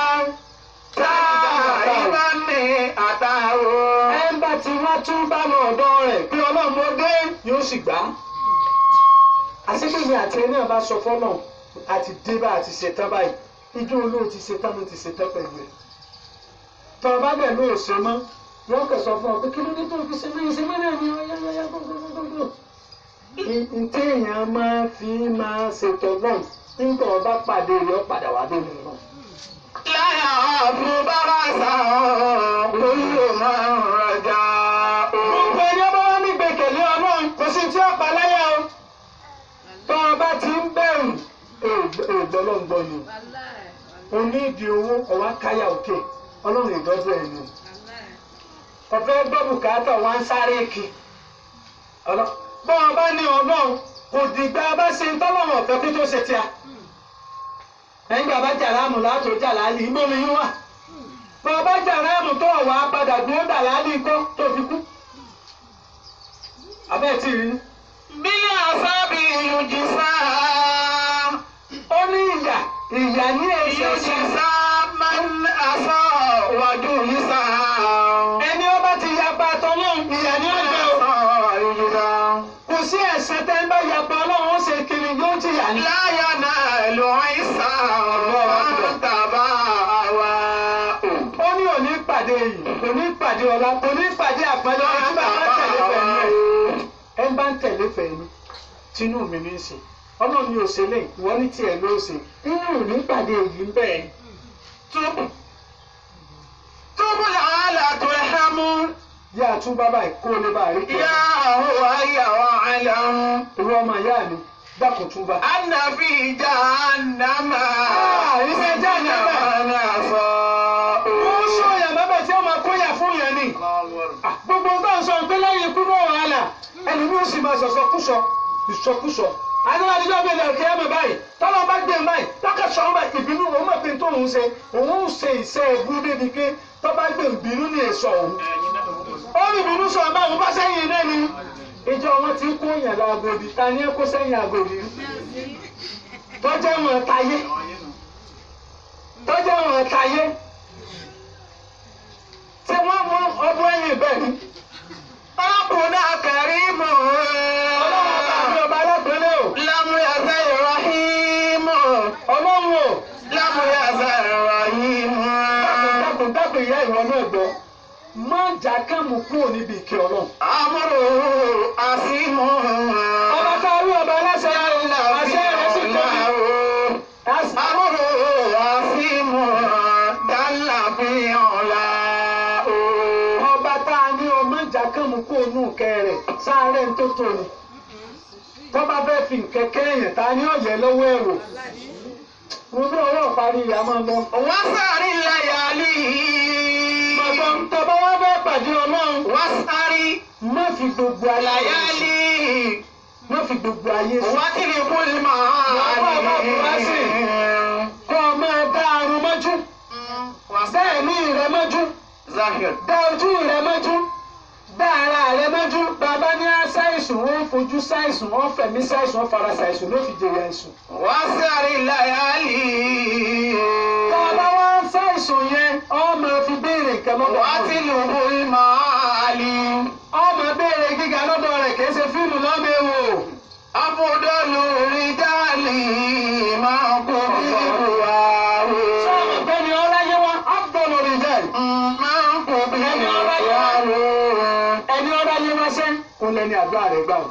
taibani atawo. ẹ ń bá tí wọ́n tún bá lọ ọ̀dọ́ rẹ̀ pé ọlọ́run mo dé yóò sì gbà. àṣepèmí àti ẹni àbá sọ fọ́nà àti dé bá àti ṣetán báyìí ijó olóò ti ṣetán ló ti ṣetán pẹ̀lú ẹ̀. tọ́ ọ bá bẹ̀ ló ṣe mọ́ wọ́n kẹ̀ sọ fún ọ pé kí ló dé tó fi ṣe mọ́ ìṣe mọ́ náà ni ọ̀yáyáyá gbogbogbò. ntí èèyàn máa fi máa ṣètò náà nígbà ọba pàdé rẹ̀ ó padà wá dé nínú náà. láyà àbúbáràsà olú máa ń rajà o. gbogbo ẹni ọba wa ní gbẹ́kẹ̀lé Ọlọ́run kò sí tí ó pa láyà o tó o bá ti ń bẹ̀rù èègbọ́lọ́ngbọ́ ni o ní ìdí owó ọ̀wá káyà òkè Ọlọ́run ìdọ́jú ẹ̀ ni ọ̀fẹ́ gbọ́ bùkátà wá ń sáré kí Ọlọ́- bọ́ ọ bá ní Ọlọ́run kò dìgbà bá ṣe ń tọ́lọ́run ọ̀fẹ́ kó tó ṣe tíya ẹ̀yin bàbá jàlámù látò jàlálì ìgbóni yín wà bọ́ ọ bá jàlámù tó ọ̀wá padà dúró dàlálì kó tó fi kú abẹ́ tí rí bí àṣàbí yòjì sá ó ní ìyà ìyà ní ẹsẹ̀ yòjì sí sá máa ń aṣọ wájú yìí sá. ẹni ó bá ti yapa tọ́lọ́ ìyà ní ọjọ́ o aṣọ yòjì sá. kò sí ẹ̀ṣẹ̀ tẹ́ ń bá yapa ọlọ́run ó ṣe kiri yóò ti yà ní. láyà náà ló ń sá ọ̀rọ̀ tàbá wa o. ó ní òní pàdé yìí òní pàdé ọlá òní pàdé àpẹẹrẹ ọtí bá bá tẹ̀lé fẹ̀mí ẹ̀ ẹ bá ń tẹ̀lé fẹ̀mí tinú mi ní í ṣe ọlọ́run ni ò ṣe lè wọ́n ní tiẹ̀ ló ṣe inú òní pàdé yìí ń bẹ́ẹ̀ túbù túbù làálà tó ẹ̀ mú. yá àtún bábà kó o lè bá a rí pé يا هو يا وعلم ìwọ ọmọ ìyá mi dákun tún bá. أن في جهنم iṣẹ́ jahannama. نفاء ó sọ̀yà bàbá tí ó máa kóyà fún yẹn ni. Ah, gbogbo nǹkan sọ pé lẹ́yìn ikú náà wàhálà ẹni ní ó sì máa sọ̀sọ̀ kúsọ ìsọkúsọ. àdúrà àdúrà bíi ẹ̀rọ kẹ́yàmọ̀ báyìí tọ́lọ́ bá gbé báyìí tọ́kẹ́ sọ ọ́n báyìí ìbínú òun mọ̀ pé tóun ṣe òun ń ṣe ìṣe ẹ̀gbú débi pé tọ́ bá gbé ìbínú ní èso òun. ó ní ìbínú sọ ọba òun bá sẹ́yìn náà ni. ìjọ wọn ti kó yàn lọ agodi ta ni ẹ kó sẹ́yìn agodi tọ́jẹ́ wọn tayé tọ́jẹ́ wọn tayé ìyá ìwọ náà gbọ́ má jà kàmù kúrò níbi ìkẹ́ ọlọ́run. Amúrò àsìmù. ọba tá a rí ọba aláṣẹ àṣẹ rẹ̀ sì tóbi. Àṣẹ- Amúrò àsìmù. Dálà fi ọ̀la o. ọba tá a ní ọmọ ìjà kàmù kúrò nù kẹrẹ sáré ń tó tó ni. tọ́ba fẹ́ fi nǹkan kẹ́yìn ta ni ọ̀yẹ́ lọ́wọ́ ẹ̀rọ. mo ní ọwọ́ parí ìyá máa lọ. Wásárì láyàlí. Màgbọ́n tọ́ba wá fẹ́ pàdé ọlọ́run. Wásárì má fi gbogbo ayé láyàlí. má fi gbogbo ayé sí. Wátìrì kúlì máa Wàá bá bá sí. kọ́ ọ máa dá arun mọ́jú dá ẹ̀mí rẹ mọ́jú Zahir. dá ojú rẹ mọ́jú dá ara rẹ mọ́jú bàbá ní àṣàìsùn wọn fojú ṣàìsùn wọn fẹ̀mí ṣàìsùn wọn fara ṣàìsùn ló fi jèrè àìsùn. Wásárì láyàlí. bàbá wa ń ṣàìsùn yẹn ọmọ fi béèrè nǹkan lọ́dọ̀ rẹ̀. Wátìrì kúlì máa lì. ọmọ béèrè gíga lọ́dọ̀ rẹ̀ kì í ṣe fíìmù lọ́mọ èwò. Abudulu rijali máa kú bí ìwà o. sọ́ọ̀mù pẹ́ni ọláyé wa abdul rijal Máa kú bí ìwà o. ẹni ọláyé wá sẹ́ kò lẹ́ni àdúrà rẹ̀ gbà o.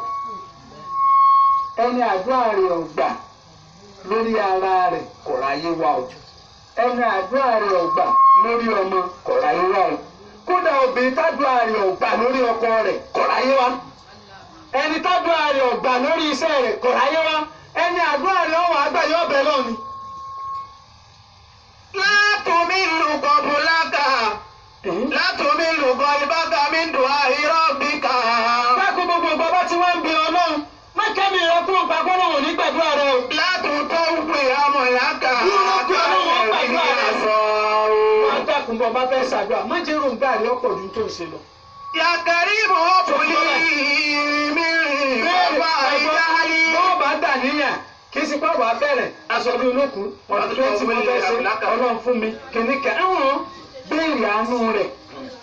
ẹni àdúrà rẹ̀ ò gbà lórí ara rẹ̀ kò ráyé wá o. ẹni àdúrà rẹ̀ ò gbà lórí ọmọ kò ráyé wá o. kódà obìnrin tádùá rẹ̀ ò gbà lórí ọkọ rẹ̀ kò ráyé wá. ẹni tádùá rẹ̀ ò gbà lórí iṣẹ́ rẹ̀ kò ráyé wá. ẹni àdúrà rẹ̀ ọ̀wọ̀ àgbà yóò bẹ̀ lọ́ni. Látùmí lu kọ̀bùlákà. Látùmí lu kọ̀lìbákà mi dùn àìrọ̀ bí ká. Dákun gbogbo bàbá tí wọ́n ń bi ọlọ́run, má kẹ́mi rẹ kúrò gbàgbọ́ náà wò ní gbàdúrà rẹ o. Látùtọ̀ wùpè amọ̀láka. Dúró kí Ọlọ́run ó gbàdúrà rẹ. sọ Wọ́n o. dákun bọ̀ bá fẹ́ ṣàdúrà, má jẹ́ ròǹgbà rí ọ̀pọ̀ ju tó ń ṣe lọ. Yàkàrí mọ̀ ọ́pùlì mi rìn bàbá ìdáhálí. Bọ́ọ̀ bá dà níyà, kì í sì pàwọ́ abẹ́rẹ́, aṣọ bí olókùn, ọdún tó ti mọ fẹ́ ṣe, ọlọ́run fún mi, kìíní kẹ́ ẹ̀wọ̀n béèrè àánú rẹ̀,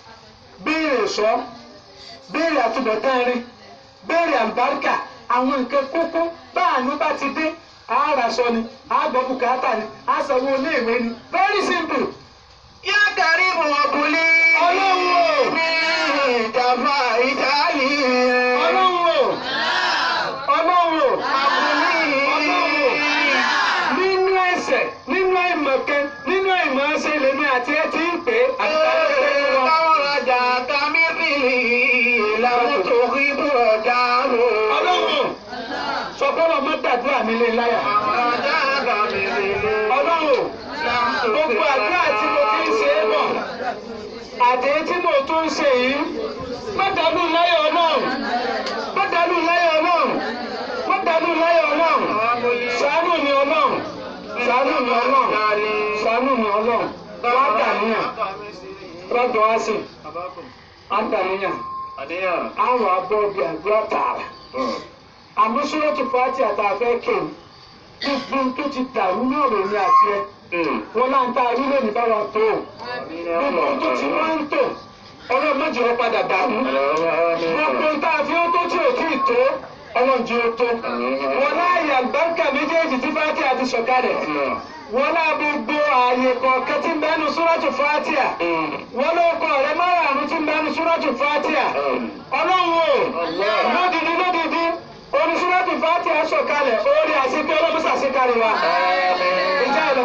béèrè sọ, béèrè àtúbọ̀tán rí, béèrè àlùbáríkà, àwọn nǹkan kókó bá àánú bá ti dé, àárasọ ni, àgbọ̀ bùkátà ni, àsanwó iléèwé ni, very simple. Yàkàrí mọ̀ ọ́pùlì Ọlọ́run o. mi rìn bàbá ìdáhálí. Ọlọ́run o, ọlọ́run o, Ọ̀pùlì. ọlọ́run o. nínú ẹsẹ̀ nínú àìmọ̀kẹ́ nínú àìmọ̀ọ́sẹ̀ lèmi àti ẹ ti ń pè é àti tá ló pè é lọ. Táwọn ọjà kàmírìlì làwọn tó rí bùrọ̀dá rò. ọlọ́run sọ̀kọ́lọ̀ mọ́ gbàdúrà mi lé láyà. Àwọn ọjà kàmírìlì ọlọ́run làwọn tó rí gbogbo àdúrà tí mo ti ń ṣe é bọ̀ àti tí mo tún ń ṣe yìí mọ́tàlú láyọ̀ ọlọ́run mọ́tàlú láyọ̀ ọlọ́run mọ́tàlú láyọ̀ ọlọ́run ṣàánú mi ọlọ́run ṣàánú mi ọlọ́run ṣàánú mi ọlọ́run wá dàníyàn rọ́dọ̀ wá sí á dàníyàn àwọn abọ́ bíi àdúrà tààrà àmọ́ sọ́lọ́tù pàtì àtàfẹ́ kéwì gbogbo tó ti dàrú ní ọ̀rọ̀ mi àti ẹ wọn náà ń ta arúgbó ní báwa tó o gbogbo tó ti wá ń tò ọlọ́mọdé ọ padà dàrú gbogbo tá a fi ó tó tí ò tí ì tó ọlọ́njẹ ó tó wọn láàyè àgbáńkà méjèèjì tí fàtí àti sọ̀kalẹ̀ wọn náà gbogbo ààyè kọ̀ọ̀kan tí ń bẹ́nu súrọ́tù fàtíà wọn ló kọ ọ̀rẹ́ márùn-ún tí ń bẹ́nu súrọ́tù fàtíà ọlọ́run o lódìdí lódìdí onísúrọ́tù fàtíà sọ̀kalẹ̀ orí àṣepé ọlọ́mọṣà ṣèkalẹ̀ wa ìjà ìlọ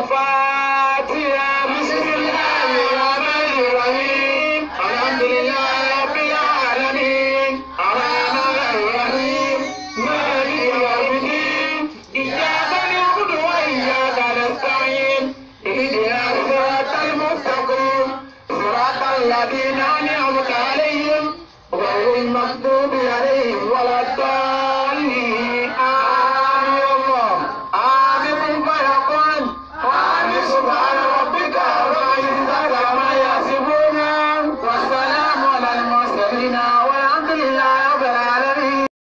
fàtíà bísímíláì rahmanir rahim Alhamdulillahi Rabbil alamin. Arrahmanir rahim. maliki yawmiddin iyyaka na'budu wa iyyaka nasta'in اهدنا الصراط المستقيم صراط الذين أنعمت عليهم غير المغضوب عليهم